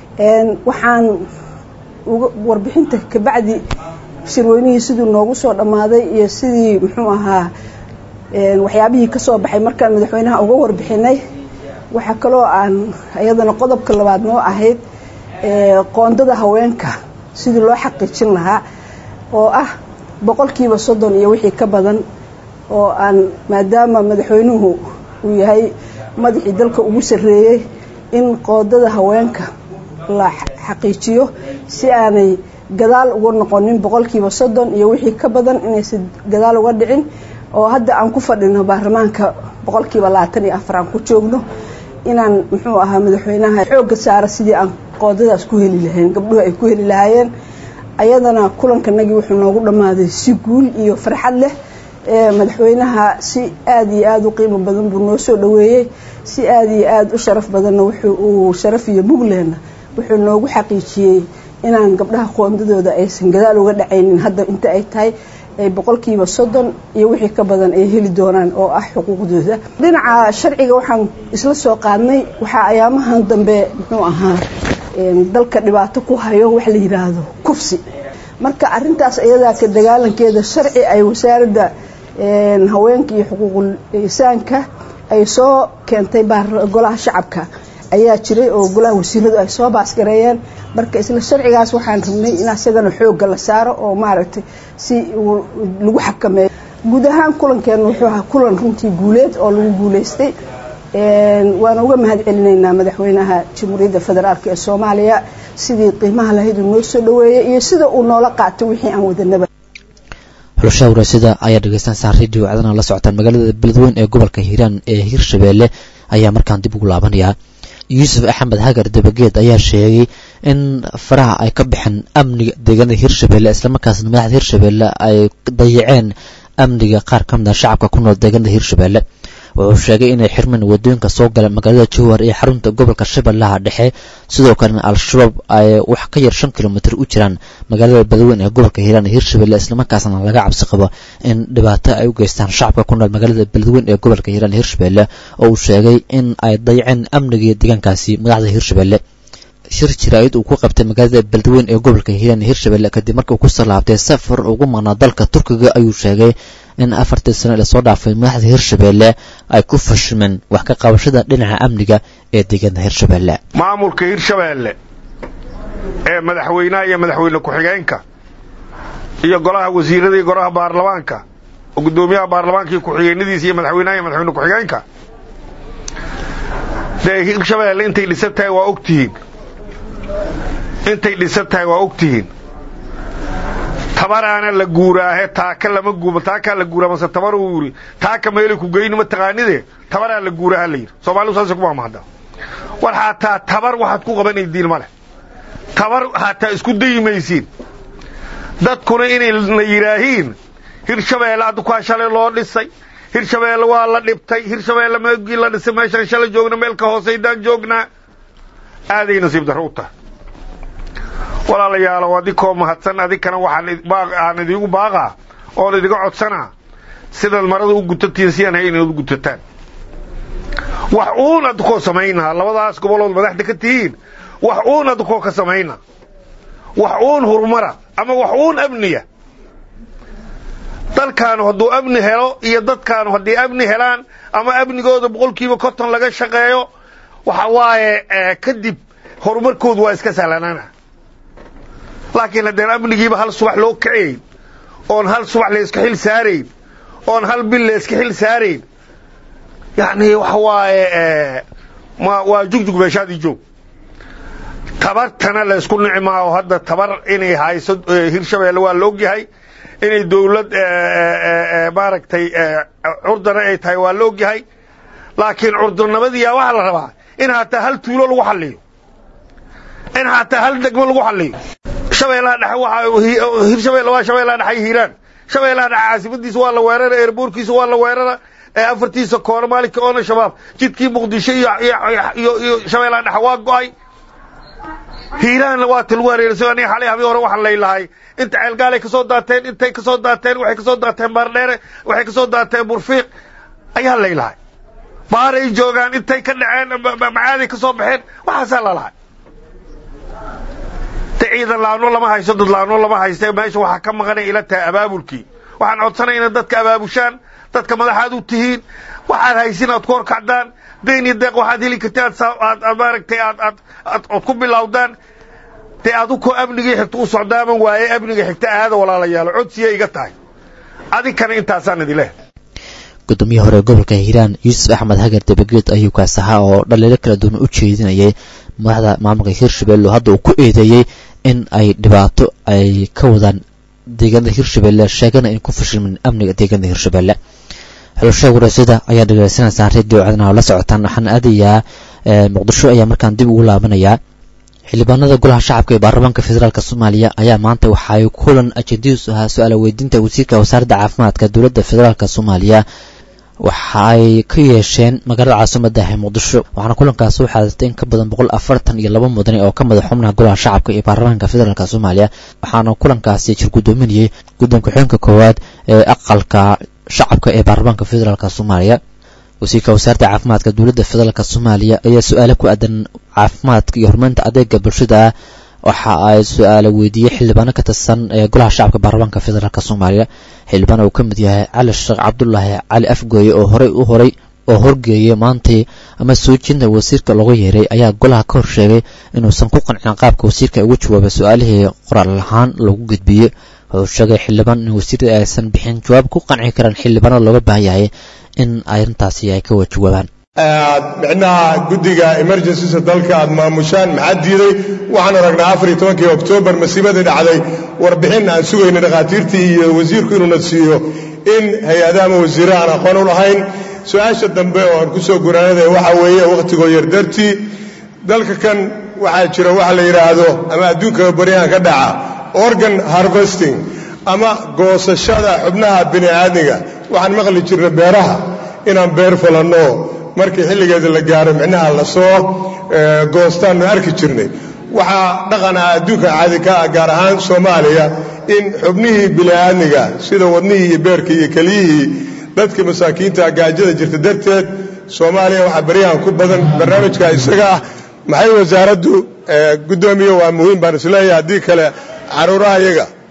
waxaan uga warbixinta kabacdi shirweynihii siduu noogu soo dhammaaday iyo sidii muxuu ahaa waxyaabihii kasoo baxay markaan madaxweynaha uga warbixinay waxaa kaloo aan iyadana qodobka labaad noo ahayd qoondada haweenka sidii loo xaqiijin lahaa oo ah boqolkiiba soddon iyo wixii ka badan oo aan maadaama madaxweynuhu uu yahay madaxii dalka ugu sarreeyey in qoondada haweenka la xaqiijiyo si aanay gadaal uga noqonin boqolkiiba soddon iyo wixii ka badan inaysan gadaal uga dhicin oo hadda aan ku fadhino baarlamaanka boqolkiiba labaatan iyo afar aan ku joogno inaan muxuu ahaa madaxweynaha xoogga saara sidii aan qoodadaas ku heli lahayn gabdhuhu ay ku heli lahaayeen ayadana kulankanagii wuxuu noogu dhammaaday si guul iyo farxad leh madaxweynaha si aada iyo aada u qiimo badan buu noo soo dhaweeyey si aada iyo aada u sharaf badanna wuxuu uu sharaf iyo muglehna wuxuu noogu xaqiijiyey inaan gabdhaha qoondadooda aysan gadaal uga dhacaynin hadda inta ay tahay ay boqolkiiba soddon iyo wixii ka badan ay heli doonaan oo ah xuquuqdooda dhinaca sharciga waxaan isla soo qaadnay waxaa ayaamahan dambe muxuu ahaa dalka dhibaato ku hayo wax la yidhaahdo kufsi marka arintaas iyadaa ka dagaalankeeda sharci ay wasaaradda haweenka iyo xuquuqul insaanka ay soo keentay golaha shacabka ayaa jiray oo golaha wasiiradu ay soo baasgareeyeen marka isla sharcigaas waxaan rabnay in asagana xoogga la saaro oo maaragtay si lagu xakameeyo guud ahaan kulankeena wuxuu ahaa kulan runtii guuleed oo lagu guuleystay waana uga mahad celinaynaa madaxweynaha jamhuuriyadda federaalk ee soomaaliya sidii qiimaha lahayd uu noo soo dhaweeyey iyo sida uu noola qaatay wixii aan wadanaba xulasha waraasida ayaa dhegeystansaan radio cadana la socotaan magaalada beledweyn ee gobolka hiiraan ee hirshabeelle ayaa markaan dib ugu laabanayaa yuusuf axmed hagar dabageed ayaa sheegay in faraha ay ka baxeen amniga deegaanada hirshabeelle islamarkaasna madaxda hirshabeelle ay dayaceen amniga qaar ka mid a shacabka ku nool deegaanada hirshabeelle wuxuu sheegay inay xirmeen wadooyinka soo gala magaalada jowhar iyo xarunta gobolka shabeellaha dhexe sidoo kalena al-shabaab ay wax ka yar shan kilomitr u jiraan magaalada badweyn ee gobolka hiiraan ee hirshabelle islamarkaasna laga cabsi qabo in dhibaato ay u geystaan shacabka ku nool magaalada beledweyn ee gobolka hiiraan ee hirshabelle oo uu sheegay in ay dayaceen amniga deegaankaasi madaxda hirshabelle shir jaraa'id uu ku qabtay magaalada beledweyn ee gobolka hiiraan ee hirshabelle kadib markii uu ku salaabtay safar ugu maqnaa dalka turkiga ayuu sheegay in afartii sano lasoo dhaafay madaxda hirshabeelle ay ku fashilmeen wax ka qabashada dhinaca amniga ee deegaanada hirshabeelle maamulka hirshabeelle ee madaxweynaha iyo madaxweyne ku-xigeenka iyo golaha wasiirada iyo golaha baarlamaanka oo guddoomiyaha baarlamaanka iyo ku-xigeenadiisa iyo madaxweynaha iyo madaxweyne ku-xigeenka dee hirshabeelle intay dhisan tahay waa ogtihiin intay dhisan tahay waa ogtihiin tabaraana la guuraahe taaka lama guuba taakaa la guuraa mase tabar uu yidhi taaka meelay ku geyni ma taqaanide tabaraa la guuraaha la yidhi soomaalidu saasay kuma mahadda war haataa tabar waxaad ku qabanaydiin ma leh tabar haataa isku dayi maysiin dadkuna inay na yidhaahiin hirshabeelle addukaa shalay loo dhisay hirshabeelle waa la dhibtay hirshabeelle meegii la dhisay meeshaan shalay joogna meel ka hoosaydaan joognaa aaday nasiib darro u tahay walaalayaalow adikoo mahadsan adinkana waxaan idiigu baaqaa oon idiga codsanaa sidaad marada u gutantihiin sidaan hay inaad u gutataan wax uun adikoo samaynaa labadaas gobolood madaxda ka tihiin wax uun adikoo ka samayna wax uun hurumara ama wax uun amniya dalkaanu hadduu amni helo iyo dadkaanu haddii amni helaan ama amnigooda boqolkiiba konton laga shaqeeyo waxa waaye kadib horumarkoodu waa iska sahlanaana laakiin haddeen amnigiiba hal subax loo kacayn oon hal subax layska xil saarayn oon hal bil layska xil saarayn yacni waxa waaye waa jugjug meeshaadii joog tabartana laysku nici maaho hadda tabar inay hayso hirshabeelle waa la ogyahay inay dawlad maaragtay curdana ay tahay waa la ogyahay laakiin curdurnimadiyaa waxaa la rabaa in hataa hal tuulo lagu xalliyo in hataa hal degmo lagu xalliyo shabeellaha dhexe waa hirshabeelle waa shabeellaha dhexe hiiraan shabeellaha dhexe caasimadiisa waa la weerara eerboorkiisa waa la weerara afartiisa koona maalinka oona shabaab jidkii muqdisho iyo iyo shabeellaha dhexe waa go'ay hiiraanna waa til weerarsa aniga xalay habii hore waxaan laylahay inta ceelgaalay ka soo daateen intay ka soo daateen waxay ka soo daateen baardheere waxay ka soo daateen burfiiq ayaa laylahay baaray joogaan intay ka dhaceen macaaday ka soo baxeen waxaasaa lalahay de ciidan laano lama hayso dad laano lama hayste meesha waxaa ka maqanay ila tahay abaabulkii waxaan codsanayna dadka abaabushaan dadka madaxaad u tihiin waxaad haysin aad ku horkacdaan dayn iyo deeq waxaad heli karta aad maaragtay aad aad aad ku bilowdaan dee adukoo amnigii xigta u socdaaman waaye amniga xigta aada walaalayaalo codsiya iga tahay adinkana intaasaan idin leh gudoomiyaha hore gobolka hiiraan yuusuf axmed hagar dabageed ayuu kaas ahaa oo dhaliilo kala duwan u jeedinayay madaxda maamulka hirshabelle hadda uu ku eedeeyey in ay dhibaato ay ka wadaan deegaanada hirshabelle sheegana in ku fashilmin amniga deegaanada hirshabelle xulasha wareysada ayaa dhegeysanaysaa radio codna oo la socotaan waxaan aadayaa muqdisho ayaa markaan dib ugu laabanayaa xildhibaanada golaha shacabka ee baarlamaanka federaalk soomaaliya ayaa maanta waxa ay kulan ajadiisu ahaa su-aala weydiinta wasiirka wasaaradda caafimaadka dowladda federaalk soomaaliya waxa ay ka yeesheen magaalada caasimada ah ee muqdisho waxaana kulankaasi u xaadirtay in ka badan boqol afartan iyo laba mudane oo ka madax xubnaha golaha shacabka ee baarlamaanka federaalk soomaaliya waxaana kulankaasi jir guddoominayay guddoonka xigeenka koowaad ee aqalka shacabka ee baarlamaanka federaalk soomaaliya wasiirka wasaaradda caafimaadka dowladda federaalk soomaaliya ayaa su-aale ku aadan caafimaadka iyo horumarinta adeega bulshada ah waxa ay su-aale weydiiyey xildhibaano ka tirsan ee golaha shacabka baarlamaanka federaalk soomaaliya xildhibaan uu ka mid yahay cali sheekh cabdulaahi cali afgooye oo horey u horay oo horgeeyay maantay ama soo jeedinta wasiirka looga yeeray ayaa golaha ka hor sheegay inuusan ku qancin qaabka wasiirka ugu jawaabay su-aalihii qoraal ahaan lagu gudbiyey wuxuu sheegay xildhibaan in wasiirda aysan bixin jawaab ku qanci karaan xildhibaanada looga baahan yahay in arrintaasi ay ka wajawaabaan aad micnaha guddiga emergencisa dalka aad maamushaan maxaa diiday waxaan aragnaa afar iyo tobankii oktoobar masiibadii dhacday warbixin aan sugayna dhakhaatiirtii iyo wasiirku inuuna siiyo in hay-adaha ama wasiire aan aqoon u lahayn su-aasha dambe oo aan ku soo guraanada waxaa weeye wakhtigoo yar dartii dalka kan waxaa jira waxa la yidhaahdo ama adduunka baryahan ka dhaca organ harvesting ama goosashada xubnaha bini aadmiga waxaan maqli jirna beeraha inaan beer falanno markii xilligeeda la gaaro micnaha la soo goostaannu arki jirnay waxaa dhaqan ah adduunka caadi ka ah gaar ahaan soomaaliya in xubnihii bini'aadmiga sida wadnihii iyo beerkii iyo keliyihii dadkii masaakiinta gaajada jirta darteed soomaaliya waxaa baryahan ku badan barnaamijka isaga ah maxay wasaaraddu guddoomiye waa muhiim baan isleeyahay haddii kale caruuraha iyaga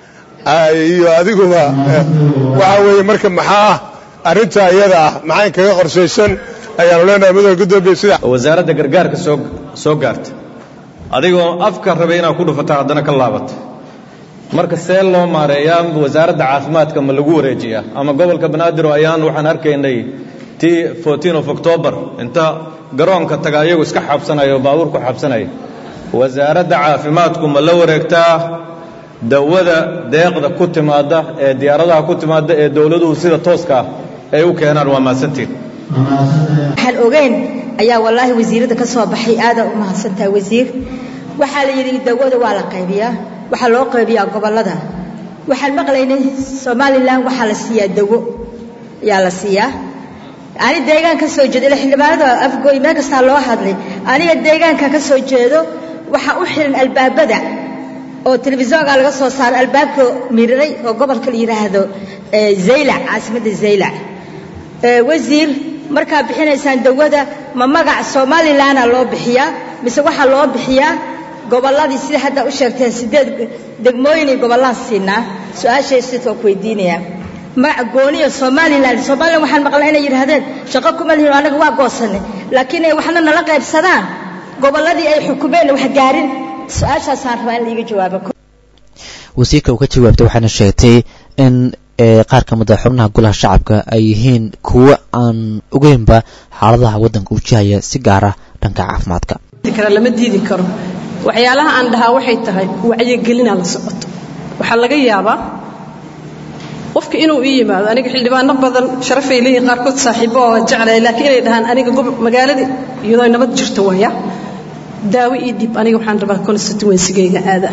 iyo adiguba waxa weeye marka maxaa arrintaa iyada ah maxay kaga qorshaysan ayaanu leenahay mudane guddoomiye sida wasaaradda gargaarka soo soo gaarta adigoo afka rabay inaad ku dhufata haddana ka laabata marka see loo maareeyaa wasaaradda caafimaadka ma lagu wareejiyaa ama gobolka banaadir oo ayaan waxaan arkaynay tii fourteen of october inta garoonka taga iyagu iska xabsanaya oo baabuur ku xabsanaya wasaaradda caafimaadku ma la wareegtaa dawada deeqda ku timaadda ee diyaaradaha ku timaadda ee dowladuhu sida tooska ah ay u keenaan waa mahadsantiin waxaan ogeyn ayaa wallaahi wasiiradda ka soo baxay aadan u mahadsantahay wasiir waxaa la yidhi dawada waa la qaybiyaa waxaa loo qaybiyaa gobollada waxaan maqlaynay somalilan waxaa la siiyaa dawo ayaa la siiyaa ani deegaan ka soo jeedo ila xildhibaanada afgooy meel kastaa loo hadlay aniga deegaanka ka soo jeedo waxaa u xiran albaabada oo telefisonka laga soo saaro albaabka miriray oo gobolka la yidhaahdo zaylac caasimadda zaylac wasiir markaa bixinaysaan dawada ma magac somalilanna loo bixiyaa mise waxaa loo bixiyaa gobolladii sida hadda u sheegteen sideed degmooyinay gobollaan siinaa su-aashay sidoo ku weydiinayaa magac gooniya somalilan somalilan waxaan maqlaa inay yidhaahdeen shaqo kuma lihin annaga waa goosanay laakiin ay waxna nala qaybsadaan gobolladii ay xukumeen wax gaarin su-aashaasaan rabaa in laiga jawaabo wasiirka uu ka jawaabtay waxaana sheegtay in qaar ka mida xubnaha golaha shacabka ay yihiin kuwo aan ogeynba xaaladaha waddanka wajahaya si gaara dhanka caafimaadka lama diidi karo waxyaalaha aan dhahaa waxay tahay wacyigelinaa la socoto waxaa laga yaabaa qofka inuu ii yimaado aniga xildhibaano badan sharafay leeyihin qaarkood saaxiibo oo jeclaya laakiin inay dhahaan aniga gobob magaaladii iyadoo nabad jirto waaya daawo ii dhib aniga waxaan rabaa constituensigayga aada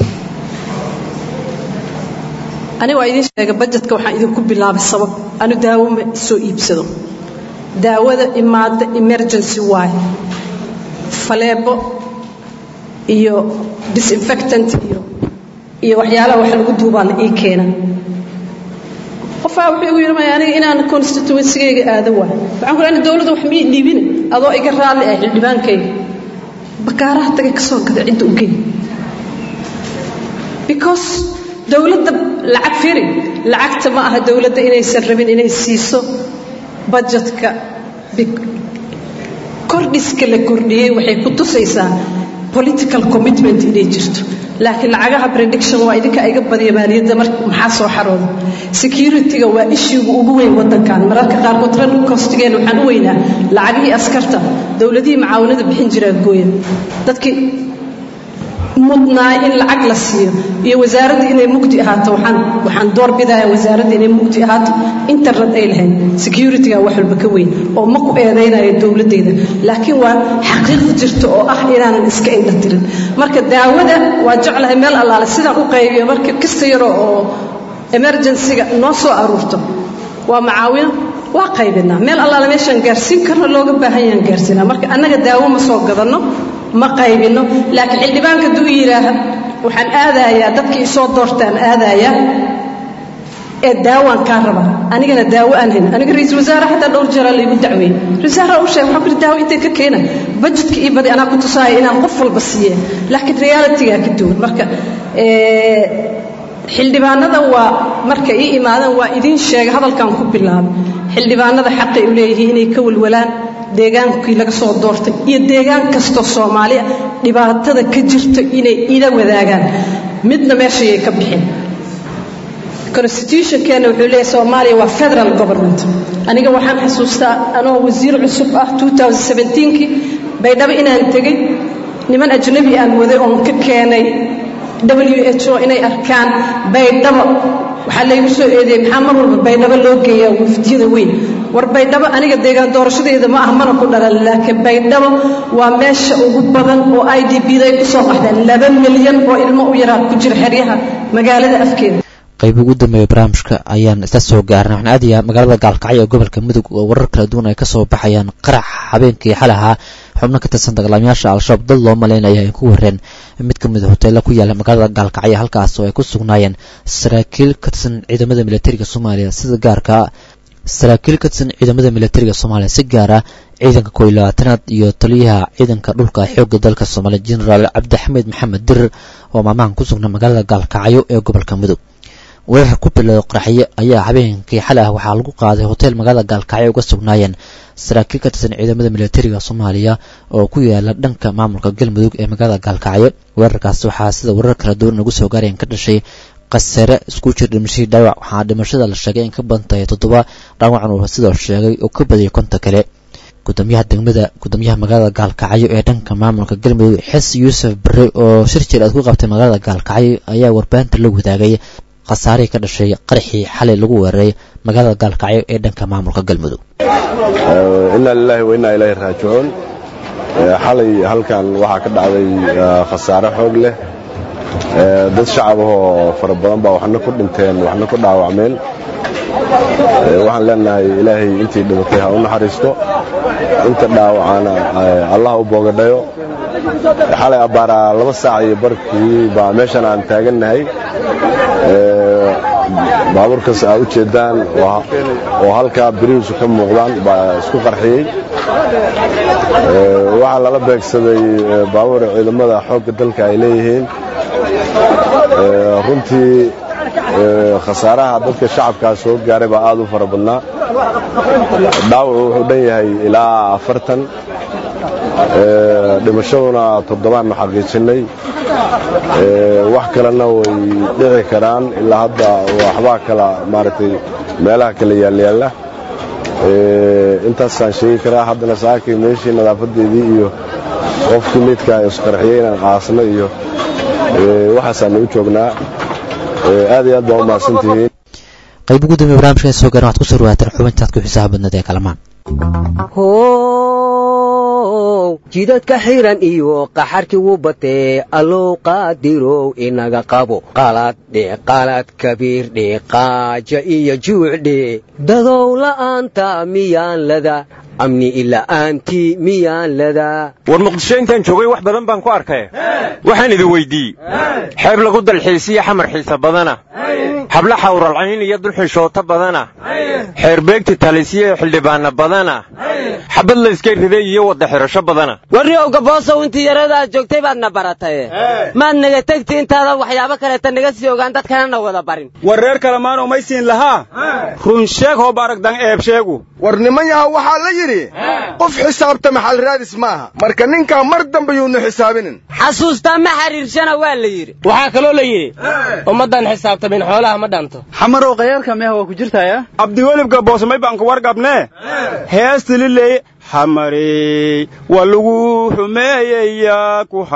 aniga waa idiin sheega bajetka waxaan idinku bilaabay sabab anu daawo ma soo iibsado daawada imaada emergency waaye faleebo iyo disinfectant iyo iyo waxyaalaha wax lagu duubaa la ii keena qofaa wuxuu igu yidhi maya aniga inaan constituensigayga aado waayo waxaan ku leeyahay dawladda wax mii dhiibin adoo iga raalli ah xildhibaankayga bakaaraha tagay ka soo gada cidda u geey because dawladda lacag firi lacagta ma aha dawladda inaysan rabin inay siiso bajetka kordhiska la kordhiyey waxay ku tusaysaa political commitment inay jirto laakiin lacagaha prediction waa idinka iga badiya maaliyadda mar maxaa soo xarooda security-ga waa ishiigu ugu weyn waddankan mararka qaarkood ran kostigeena waxaan u weynaa lacagihii askarta dowladihii macaawanada bixin jiraa gooya dadkii mudnaa in lacag la siiyo iyo wasaaradda inay mugdi ahaato waxaan waxaan doorbidaya wasaaradda inay mugdi ahaato internet ay lahayn security-ga wax walba ka weyn oo ma ku eedaynayo dowladdeeda laakiin waa xaqiiq jirta oo ah inaanan iska indha tirin marka daawada waa jeclahay meel allaale sidaan u qaybiyo marka kasta yaro oo emergency-ga noo soo aruurto waa macaawino waa qaybinaa meel allaale meeshaan gaarsiin karno looga baahan yahan gaarsiinaa marka annaga daawo ma soo gadanno ma qaybinno laakiin xildhibaanka duu yidhaaha waxaan aadayaa dadkii isoo doortaan aadayaa ee daawaan kaa rabaa anigana daawo aan hayn aniga ra-iisul wasaare xataa dhowr jeeraa laygu dacweeyey ra-isul wasaare u sheeg waxaan ku daawo intay ka keena budgetka ii badi anaa ku tusaaya inaan qof walba siiye laakiin reality-gaa ka duwan marka xildhibaanada waa marka ii imaadaan waa idiin sheega hadalkan ku bilaabay xildhibaanada xaqay u leeyihiin inay ka walwalaan deegaankii laga soo doortay iyo deegaan kastoo soomaaliya dhibaatada ka jirta inay ila wadaagaan midna meeshayay ka bixin constitutionkeena wuxuu leeyahay soomaaliya waa federal government aniga waxaan xasuustaa anoo wasiir cusub ah 2017kii baydhabo inaan tegey niman ajnabi aan waday oon ka keenay w h o inay arkaan baydhabo waxaa laygu soo eedeeyey maxaa mar walba baydhabo loo geeyaa wafdiyada weyn war baydhabo aniga deegaan doorashadeeda ma ah mana ku dhalan laakiin baydhabo waa meesha ugu badan oo i d b da ay ku soo qaxdeen laba milyan oo ilmo u yaraa ku jira xeryaha magaalada afkeeda qayb ugu dambeeya barnaamijka ayaan isla soo gaarnay waxaan aadayaa magaalada gaalkacyo ee gobolka mudug oo warar kala duwan ay kasoo baxayaan qarax habeenkii xal ahaa xubno ka tirsan dagaalamayaasha al-shabaab dad loo malaynaya ay ku wareen mid ka mid a hoteella ku yaala magaalada gaalkacyo halkaas oo ay ku sugnaayeen saraakiil ka tirsan ciidamada militariga soomaaliya sida gaarka saraakiil ka tirsan ciidamada militariga soomaaliya si gaara ciidanka kooiy labaatanaad iyo taliyaha ciidanka dhulka xoogga dalka soomaaliya genaraal cabdixamed maxamed dirir oo maalmahan ku sugnaa magaalada gaalkacyo ee gobolka mudug weerar ku bilowday qaraxyo ayaa habeenkii xali ah waxaa lagu qaaday hotel magaalada gaalkacyo uga sugnaayeen saraakiil ka tirsan ciidamada militariga soomaaliya oo ku yaala dhanka maamulka galmudug ee magaalada gaalkacyo weerarkaas waxaa sida warar kala duwan ugu soo gaareen ka dhashay khasare isku jir dhimashadii dhaawac waxaa dhimashada la sheegay in ka badan tahay toddoba dhaawacan uu sidoo sheegay oo ka badiyay konta kale gudoomiyaha degmada gudoomiyaha magaalada gaalkacyo ee dhanka maamulka galmudug xes yuusuf bare oo shir jir aad ku qabtay magaalada gaalkacyo ayaa warbaahinta la wadaagay khasaarihii ka dhashay qaraxii xalay lagu weeraray magaalada gaalkacyo ee dhanka maamulka galmudug inaa lilaahi wa innaa ilaahi raajicuun xalay halkan waxaa ka dhacday khasaare xoog leh dad shacab ahoo fara badan baa waxna ku dhinteen waxna ku dhaawacmeen waxaan leenahay ilaahay intii dhibatay ha u naxariisto inta dhaawacana allah u boogadhayo xalay abbaaraa laba saac iyo barkii baa meeshan aan taagannahay baabuurkaas aa u jeeddaan oo halkaa birihiisu ka muuqdaan baa isku qarxiyey waxaa lala beegsaday baabuur ciidamada xoogga dalka ay leeyihiin runtii khasaaraha dadka shacabkaa soo gaaray baa aad u fara badnaa dhaawacu wuxuu dhan yahay ilaa afartan dhimashaduna toddobaannu xaqiijinnay wax kalena way dhici karaan ilaa hadda waxbaa kala maaragtay meelaha kala yaalyaalla intaasaan sheegi karaa haddana saakay meeshii nadaafadeedii iyo qofkii midkaa isqarxiyey inaan aasno iyo waxaasaanu u joognaa aad iyo aad baa u mahadsantihiin qayb gudoomiya barnaamijka soo garan waxaad ku soo dhawaataan xubintaad ku xiisaha badnada ee kalamaan jidadka xiran iyo qaxarkii wuu batee allow qaadirow inaga qabo qalad dhe qalad kabiir dhe qaaja iyo juucdhe dadow la'aanta miyaan lada amni ila'aantii miyaan ladaa war muqdisho intaan joogay wax badan baan ku arkay waxaan idin weyddiiyey xeeb lagu dalxiisiyo xamar xiisa badana habla xawralcayn iyo dulxishoota badana xeerbeegti talisiyo xildhibaanna badana xabad layska riday iyo wadda xidhasho badana warriow gaboosow intii yaradaad joogtay baadna barataye maad naga tegti intaadan waxyaabo kaleeta naga sii ogaan dadkanana wada barin war reer kalemaanoo maysiin lahaa run sheeg hoob aragdan eeb sheegu war niman yaha waxaa la yidhi qof xisaabta maxal raadis maaha marka ninkaa mar dambe yuunu xisaabinin xasuustaa ma xiriirshana waa la yidhi waxaa kaloo la yidhi ummaddan xisaabtamin xoolaha ma dhanto xamarow khayaarka meeha waa ku jirtaya abdiwelibka boosamay baan ku wargabnee heesti liley xamarey waa lagu xumeeyayaa ku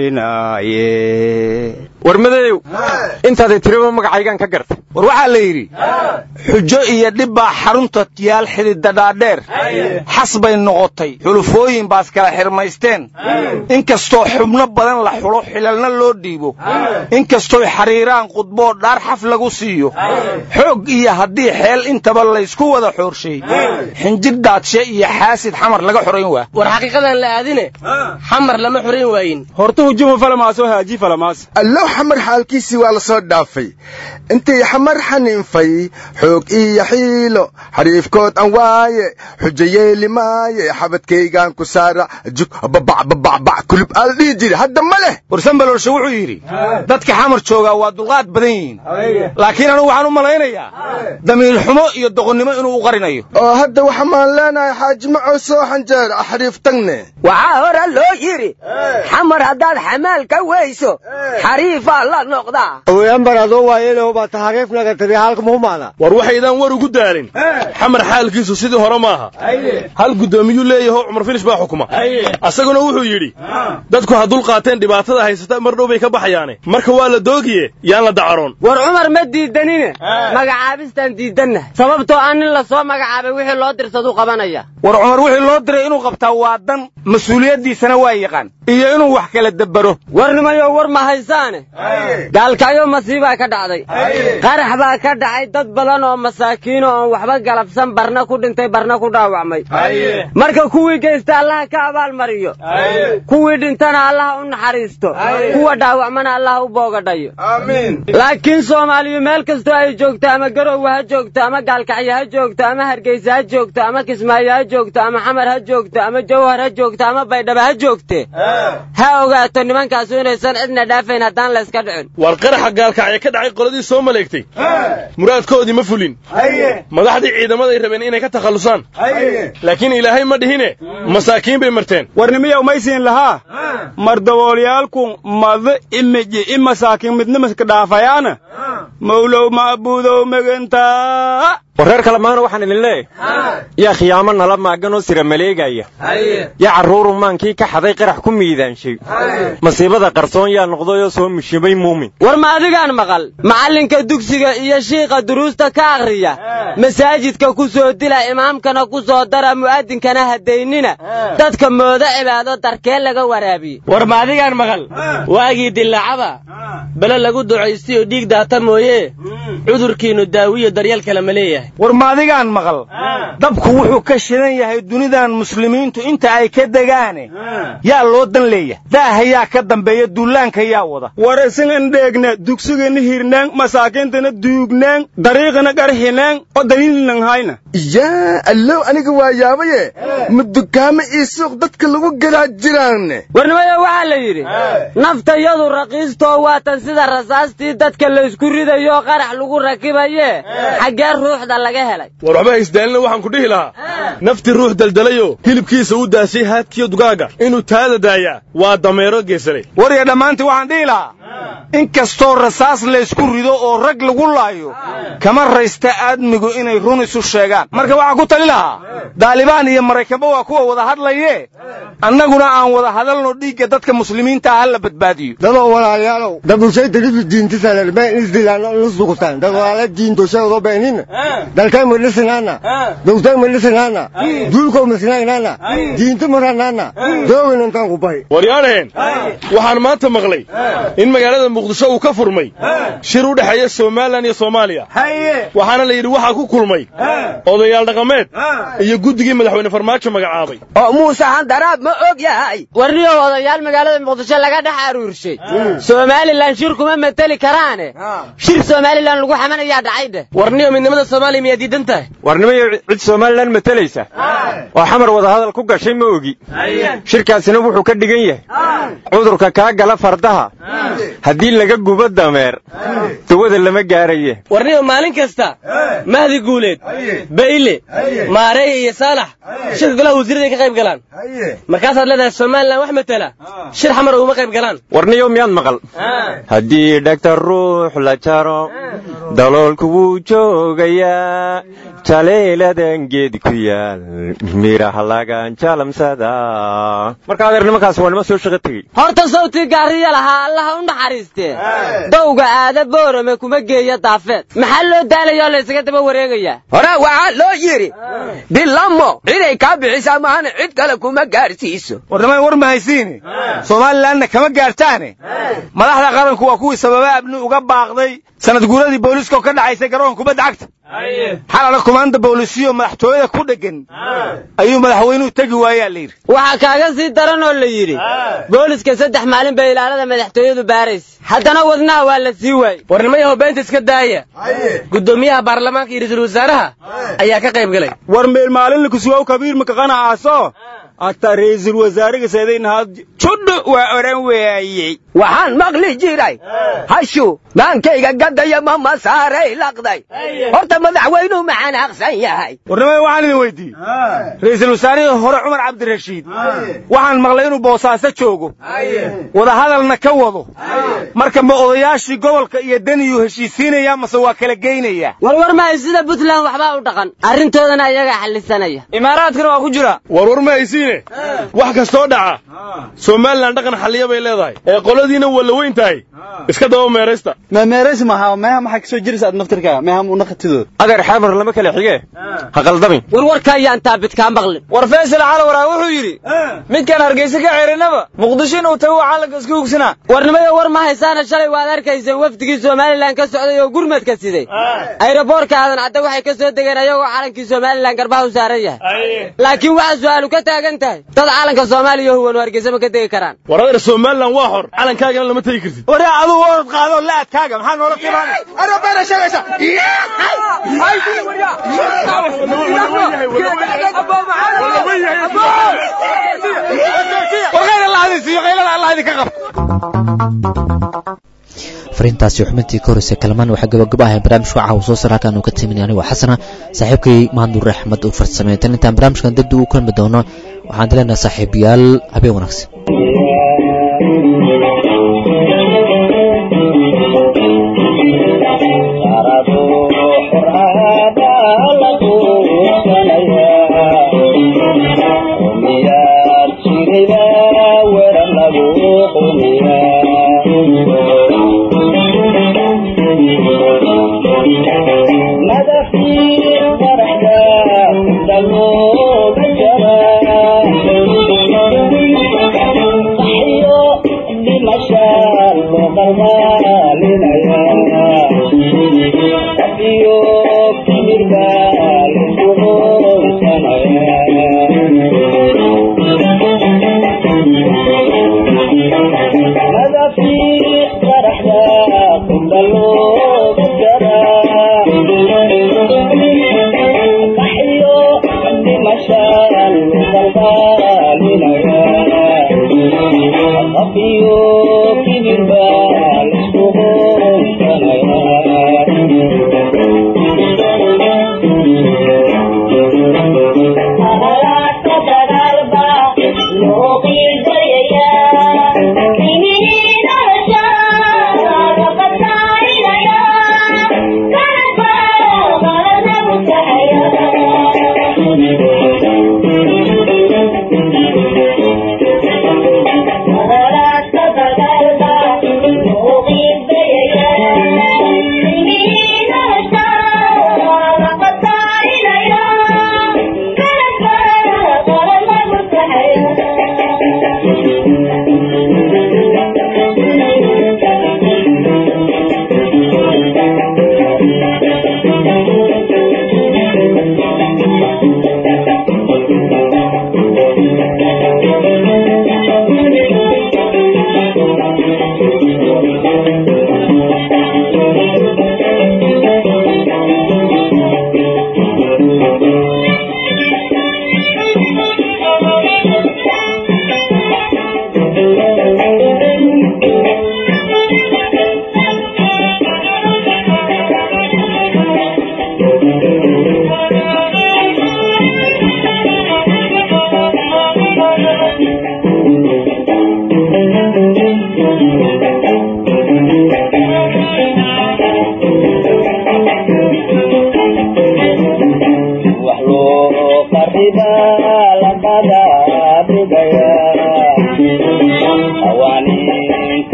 haalmarinaaye war madeeyow intaaday tiriba magacaygaan ka gartay war waxaa la yidhi xujo iyo dhib baa xarunta yaal xididadhaadheer xas bay noqotay xulufooyin baas kala xirmaysteen inkastoo xubno badan la xulo xilalna loo dhiibo inkastoy xariiraan qudboo dhaar xaf lagu siiyo xoog iyo haddii xeel intaba laysku wada xoorshay xinjir dhaadshe iyo xaasid xamar laga xorayn waa war xaqiiqadan la aadine xamar lama xorayn waayin horta hujumu falamaaso haaji falamaas allow xamar xaalkiisii waa la soo dhaafay intii xamar xaniinfay xoog iyo xiilo xariifkood aan waaye xujo yeeli maaye xabadkaygaan ku saara jug babacbabacbac kulub aal dhihi jiri hadda ma leh warsanbalolshe wuxuu yidhi dadka xamar joogaa waa dulqaad badan yihiin laakiin anugu waxaan u malaynayaa damiir xumo iyo doqonnimo inuu u qarinayo oo hadda waxamaan leenahay xaaji macoo soo xanjeer axriif tagne waxaa hore loo yidhi xamar haddaad xamaal ka weyso xariifaa la noqdaa oweyanbar adoo waayeelho baa taxariif naga tiri halka muhumaada war waxaydaan war ugu daalin xamar xaalkiisu sidii hore maaha hal guddoomiyuu leeyaho cumar finish baa xukuma asaguna wuxuu yidhi dadku ha dul qaateen dhibaatada haysata mar dhow bay ka baxayaane marka waa la doogiye yaan la dacaroon war cumar ma diidanine magacaabistaan diidanna sababtoo aan nin la soo magacaabay wixii loo dirsaduu qabanaya war cumar wixii loo diray inuu qabtaa waa dan mas-uuliyaddiisana waa yaqaan iyo inuu wax kala dabbaro warnimayo war ma haysaane gaalkacyo masiibaa ka dhacday qarax baa ka dhacay dad badan oo masaakiino oon waxba galabsan barna ku dhintay barna ku dhaawacmay marka kuwii geysta allaha ka abaalmariyo kuwii dhintana allaha u naxariisto kuwa dhaawacmana allaha u boogadhayo laakiin soomaaliyu meel kastoo ay joogto ama garowe ha joogto ama gaalkacyo ha joogto ama hargeysa ha joogto ama kismaayo ha joogto ama xamar ha joogto ama jawhar ha joogto ama baydhaba ha joogte ha ogaato nimankaasu inaysan cidna dhaafayn haddaan la yska dhicin war qaraxa gaalkacya ka dhacay qoladii soo maleegtay muraadkoodii ma fulin madaxdii ciidamaday rabeen inay ka takhallusaan laakiin ilaahay ma dhihine masaakiin bay marteen warnimiyow maysiin lahaa mardaboolyaalku mada imiji i masaakiin midnimaka dhaafayaana mawlow maabuudow megentaa wareer kale maana waxaan idin leeyahay yaa khiyaamo nala maaganoo sira maleegaya yaa carruuru maankii ka xaday qarax ku miidaanshay masiibada qarsoon yaa noqdayoo soo mushimay muumin war ma adigaan maqal macallinka dugsiga iyo shiiqa duruusta ka akhriya masaajidka ku soo dila imaamkana ku soo dara mu'adinkana hadaynina dadka moodo cibaado darkee laga waraabiye war ma adigaan maqal waagii dillaacada bele lagu ducaystiyo dhiig daata mooye cudurkiinnu daawiyo daryeel kale ma leeyahay war ma adigaan maqal dabku wuxuu ka shidan yahay dunidan muslimiintu inta ay ka degaane yaa loo dan leeyahay daaha yaa ka dambeeya duulaanka yaa wada war isagan dheegna dugsigana hirnaan masaakiintana duugnaan dariiqana qarxinaan oo daliilnan hayna yaa allow aniga waa yaabaye ma dukaamo ii suuq dadka lagu gadaa jiraanne warnimayo waxaa la yidhi naftayadu raqiistoo waatan sida rasaastii dadka laysku ridayo qarax lagu rakibaye xaggee ruuxda laga helay war waxba haysdaalina waxaan ku dhihi lahaa naftii ruux daldalayo hilibkiisa u daashay haadkiyo dugaaga inuu taada daayaa waa dameero geesalay warya dhammaantii waxaan dhihi lahaa in kastoo rasaas laysku rido oo rag lagu laayo kama raysta aadmigu inay run isu sheegaan marka waxaan ku tali lahaa daalibaan iyo maraykanba waa kuwa wada hadlaye annaguna aan wada hadalno dhiigga dadka muslimiinta ah ha la badbaadiyo dadoo walaalayaalow dabushay dalidu diintisaler been isdilaano lusdugutaan dad walaala diintosheedo beenina dalkay madhisinaana dowtay madhisinaana duulkow masinaagnaana diinta maranaana doowin intaan ku bahi waryaanaheen waxaan maanta maqlay in magaalada muqdisho uu ka furmay shir u dhexeeya somalilan iyo soomaaliya waxaana la yidhi waxaa ku kulmay odayaal dhaqameed iyo guddigii madaxweyne farmaajo magacaabay oo muuse handaraab ma og yahay warniyow odayaal magaalada muqdisho laga dhex aruurshay somalilan shir kuma mateli karaane shir somalilan lagu xamanayaa dhacay dheh warniyo midnimada soomaaliya miyaa diidan tahay warnimayo cid somalilan matelaysa oo xamar wadahadal ku gashay ma ogi shirkaasina wuxuu ka dhigan yahay cudurka kaa gala fardaha haddii laga gubo dameer dawada lama gaaraye warniyo maalin kasta mahdi guuleed bayle maareeye iyo saalax shirka golaha wasiirada ka qayb galaan markaasaad leedahay somalilan wax matela shir xamar uguma qayb galaan warniyo miyaad maqal haddii dhegta ruux la jaro daloolku wuu joogayaa jaleeladan geed ku yaal miraha lagan jalamsada marka adeer nimankaas waa nima soo shaqo tegey horta sawtii gaariya lahaa allaha u naxariistee dowga aada boorame kuma geeya daafeed maxaa loo daalayoo laysaga daba wareegayaa hore waxaa loo yidhi dilamo ciday kaa bixisaa maahana cid kale kuma gaarsiiso warnamay war mahaysiine somalilanna kama gaartaane madaxda qaranku waa kuwii sababa abni uga baaqday sanad guuradii booliiskaoo ka dhacaysay garoonka kubadda cagta xalala kumaanda boolisiyo madaxtooyada ku dheggan ayuu madaxweynuhu tegi waayaa la yidhi waxaa kaaga sii daran oo la yidhi booliska saddex maalin bay ilaalada madaxtooyadu baaraysa haddana wadnaha waa la sii waayey warnimayaho beenta iska daaya guddoomiyaha baarlamaanka iyo ra-iisul wasaaraha ayaa ka qayb galay war meel maalin kusugow kabiir makaqanacaaso ata ra'iisul wasaariga saydaynahaad judhu waa odhan weeyey waxaan maqli jiray hashu maankayga gadaya ma masaaray laqday horta madaxweynuhu ma xanaaqsan yahay warnimada waxaan idin weydiiyey ra'iisul wasaarihii hore cumar cabdirashiid waxaan maqlay inuu boosaaso joogo wadahadalna ka wado marka ma odayaashii gobolka iyo daniyuu heshiisiinaya mase waa kala geynaya warwar mahay sida puntland waxbaa u dhaqan arrintoodana iyagaa xallisanaya imaaraadkana waa ku jira warwar ma haysiine wax kastoo dhaca somalilan dhaqan xalliya bay leedahay ee qoladiina walla weyn tahay iska daba meeraysta ma meerays maaha meeha maxaa kasoo jiraysa aad naftirka meeha munaqatidood adeer xamar lama kala xige ha qaldamin warwarka ayaan taabidkaa maqlin war faysal calawaraa wuxuu yidhi midkaan hargeysa ka ceerinaba muqdisho inuu tago waa caalanka iska hugsanaa warnimayo war ma haysa haddaana shalay waad arkayseen wafdigii somalilan ka socday oo gurmadka siday ayroboorka aadan cadde waxay ka soo degeen ayagoo calankii somalilan garbaha u saaran yahay laakiin waxaa su'aalu ka taagan tahay dad calanka soomaaliya huwan oo hargeysa ma ka degi karaan war adeer somalilan waa xor calankaagana lama tegi kartid waree aduu orod qaado laadkaaga maxaa noola qiimaanay arabana sheegaysa fariintaasi xubintii ka horreysay kalamaan waxaa gabagabo ahay barnaamijka caawa soo sar halkaan uu ka timin anigoo xasana saaxiibkay maanduur axmed uu farsameeyay tan intaan barnaamijkan dib dib u kulmi doono waxaan dileenaha saaxiibayaal habeen wanaagsan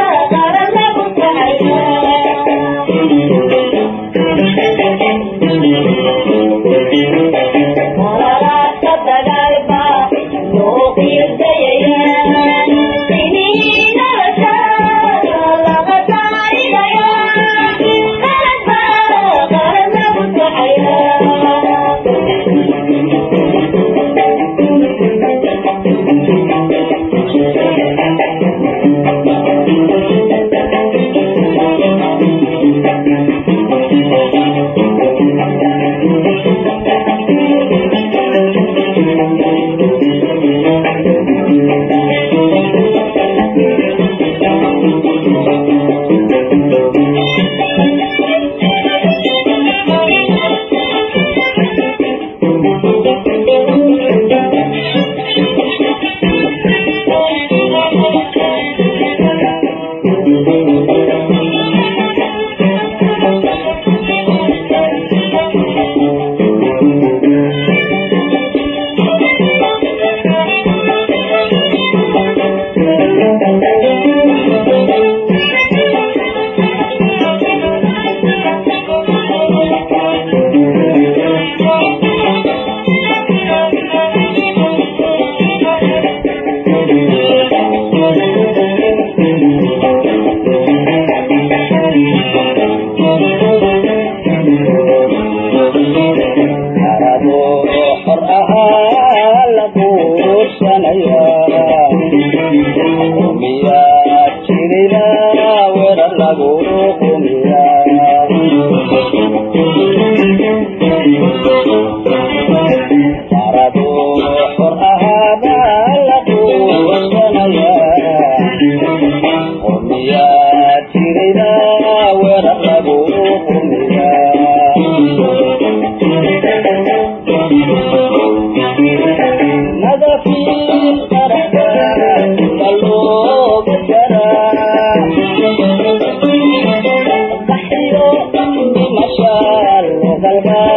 Thank you. Thank you.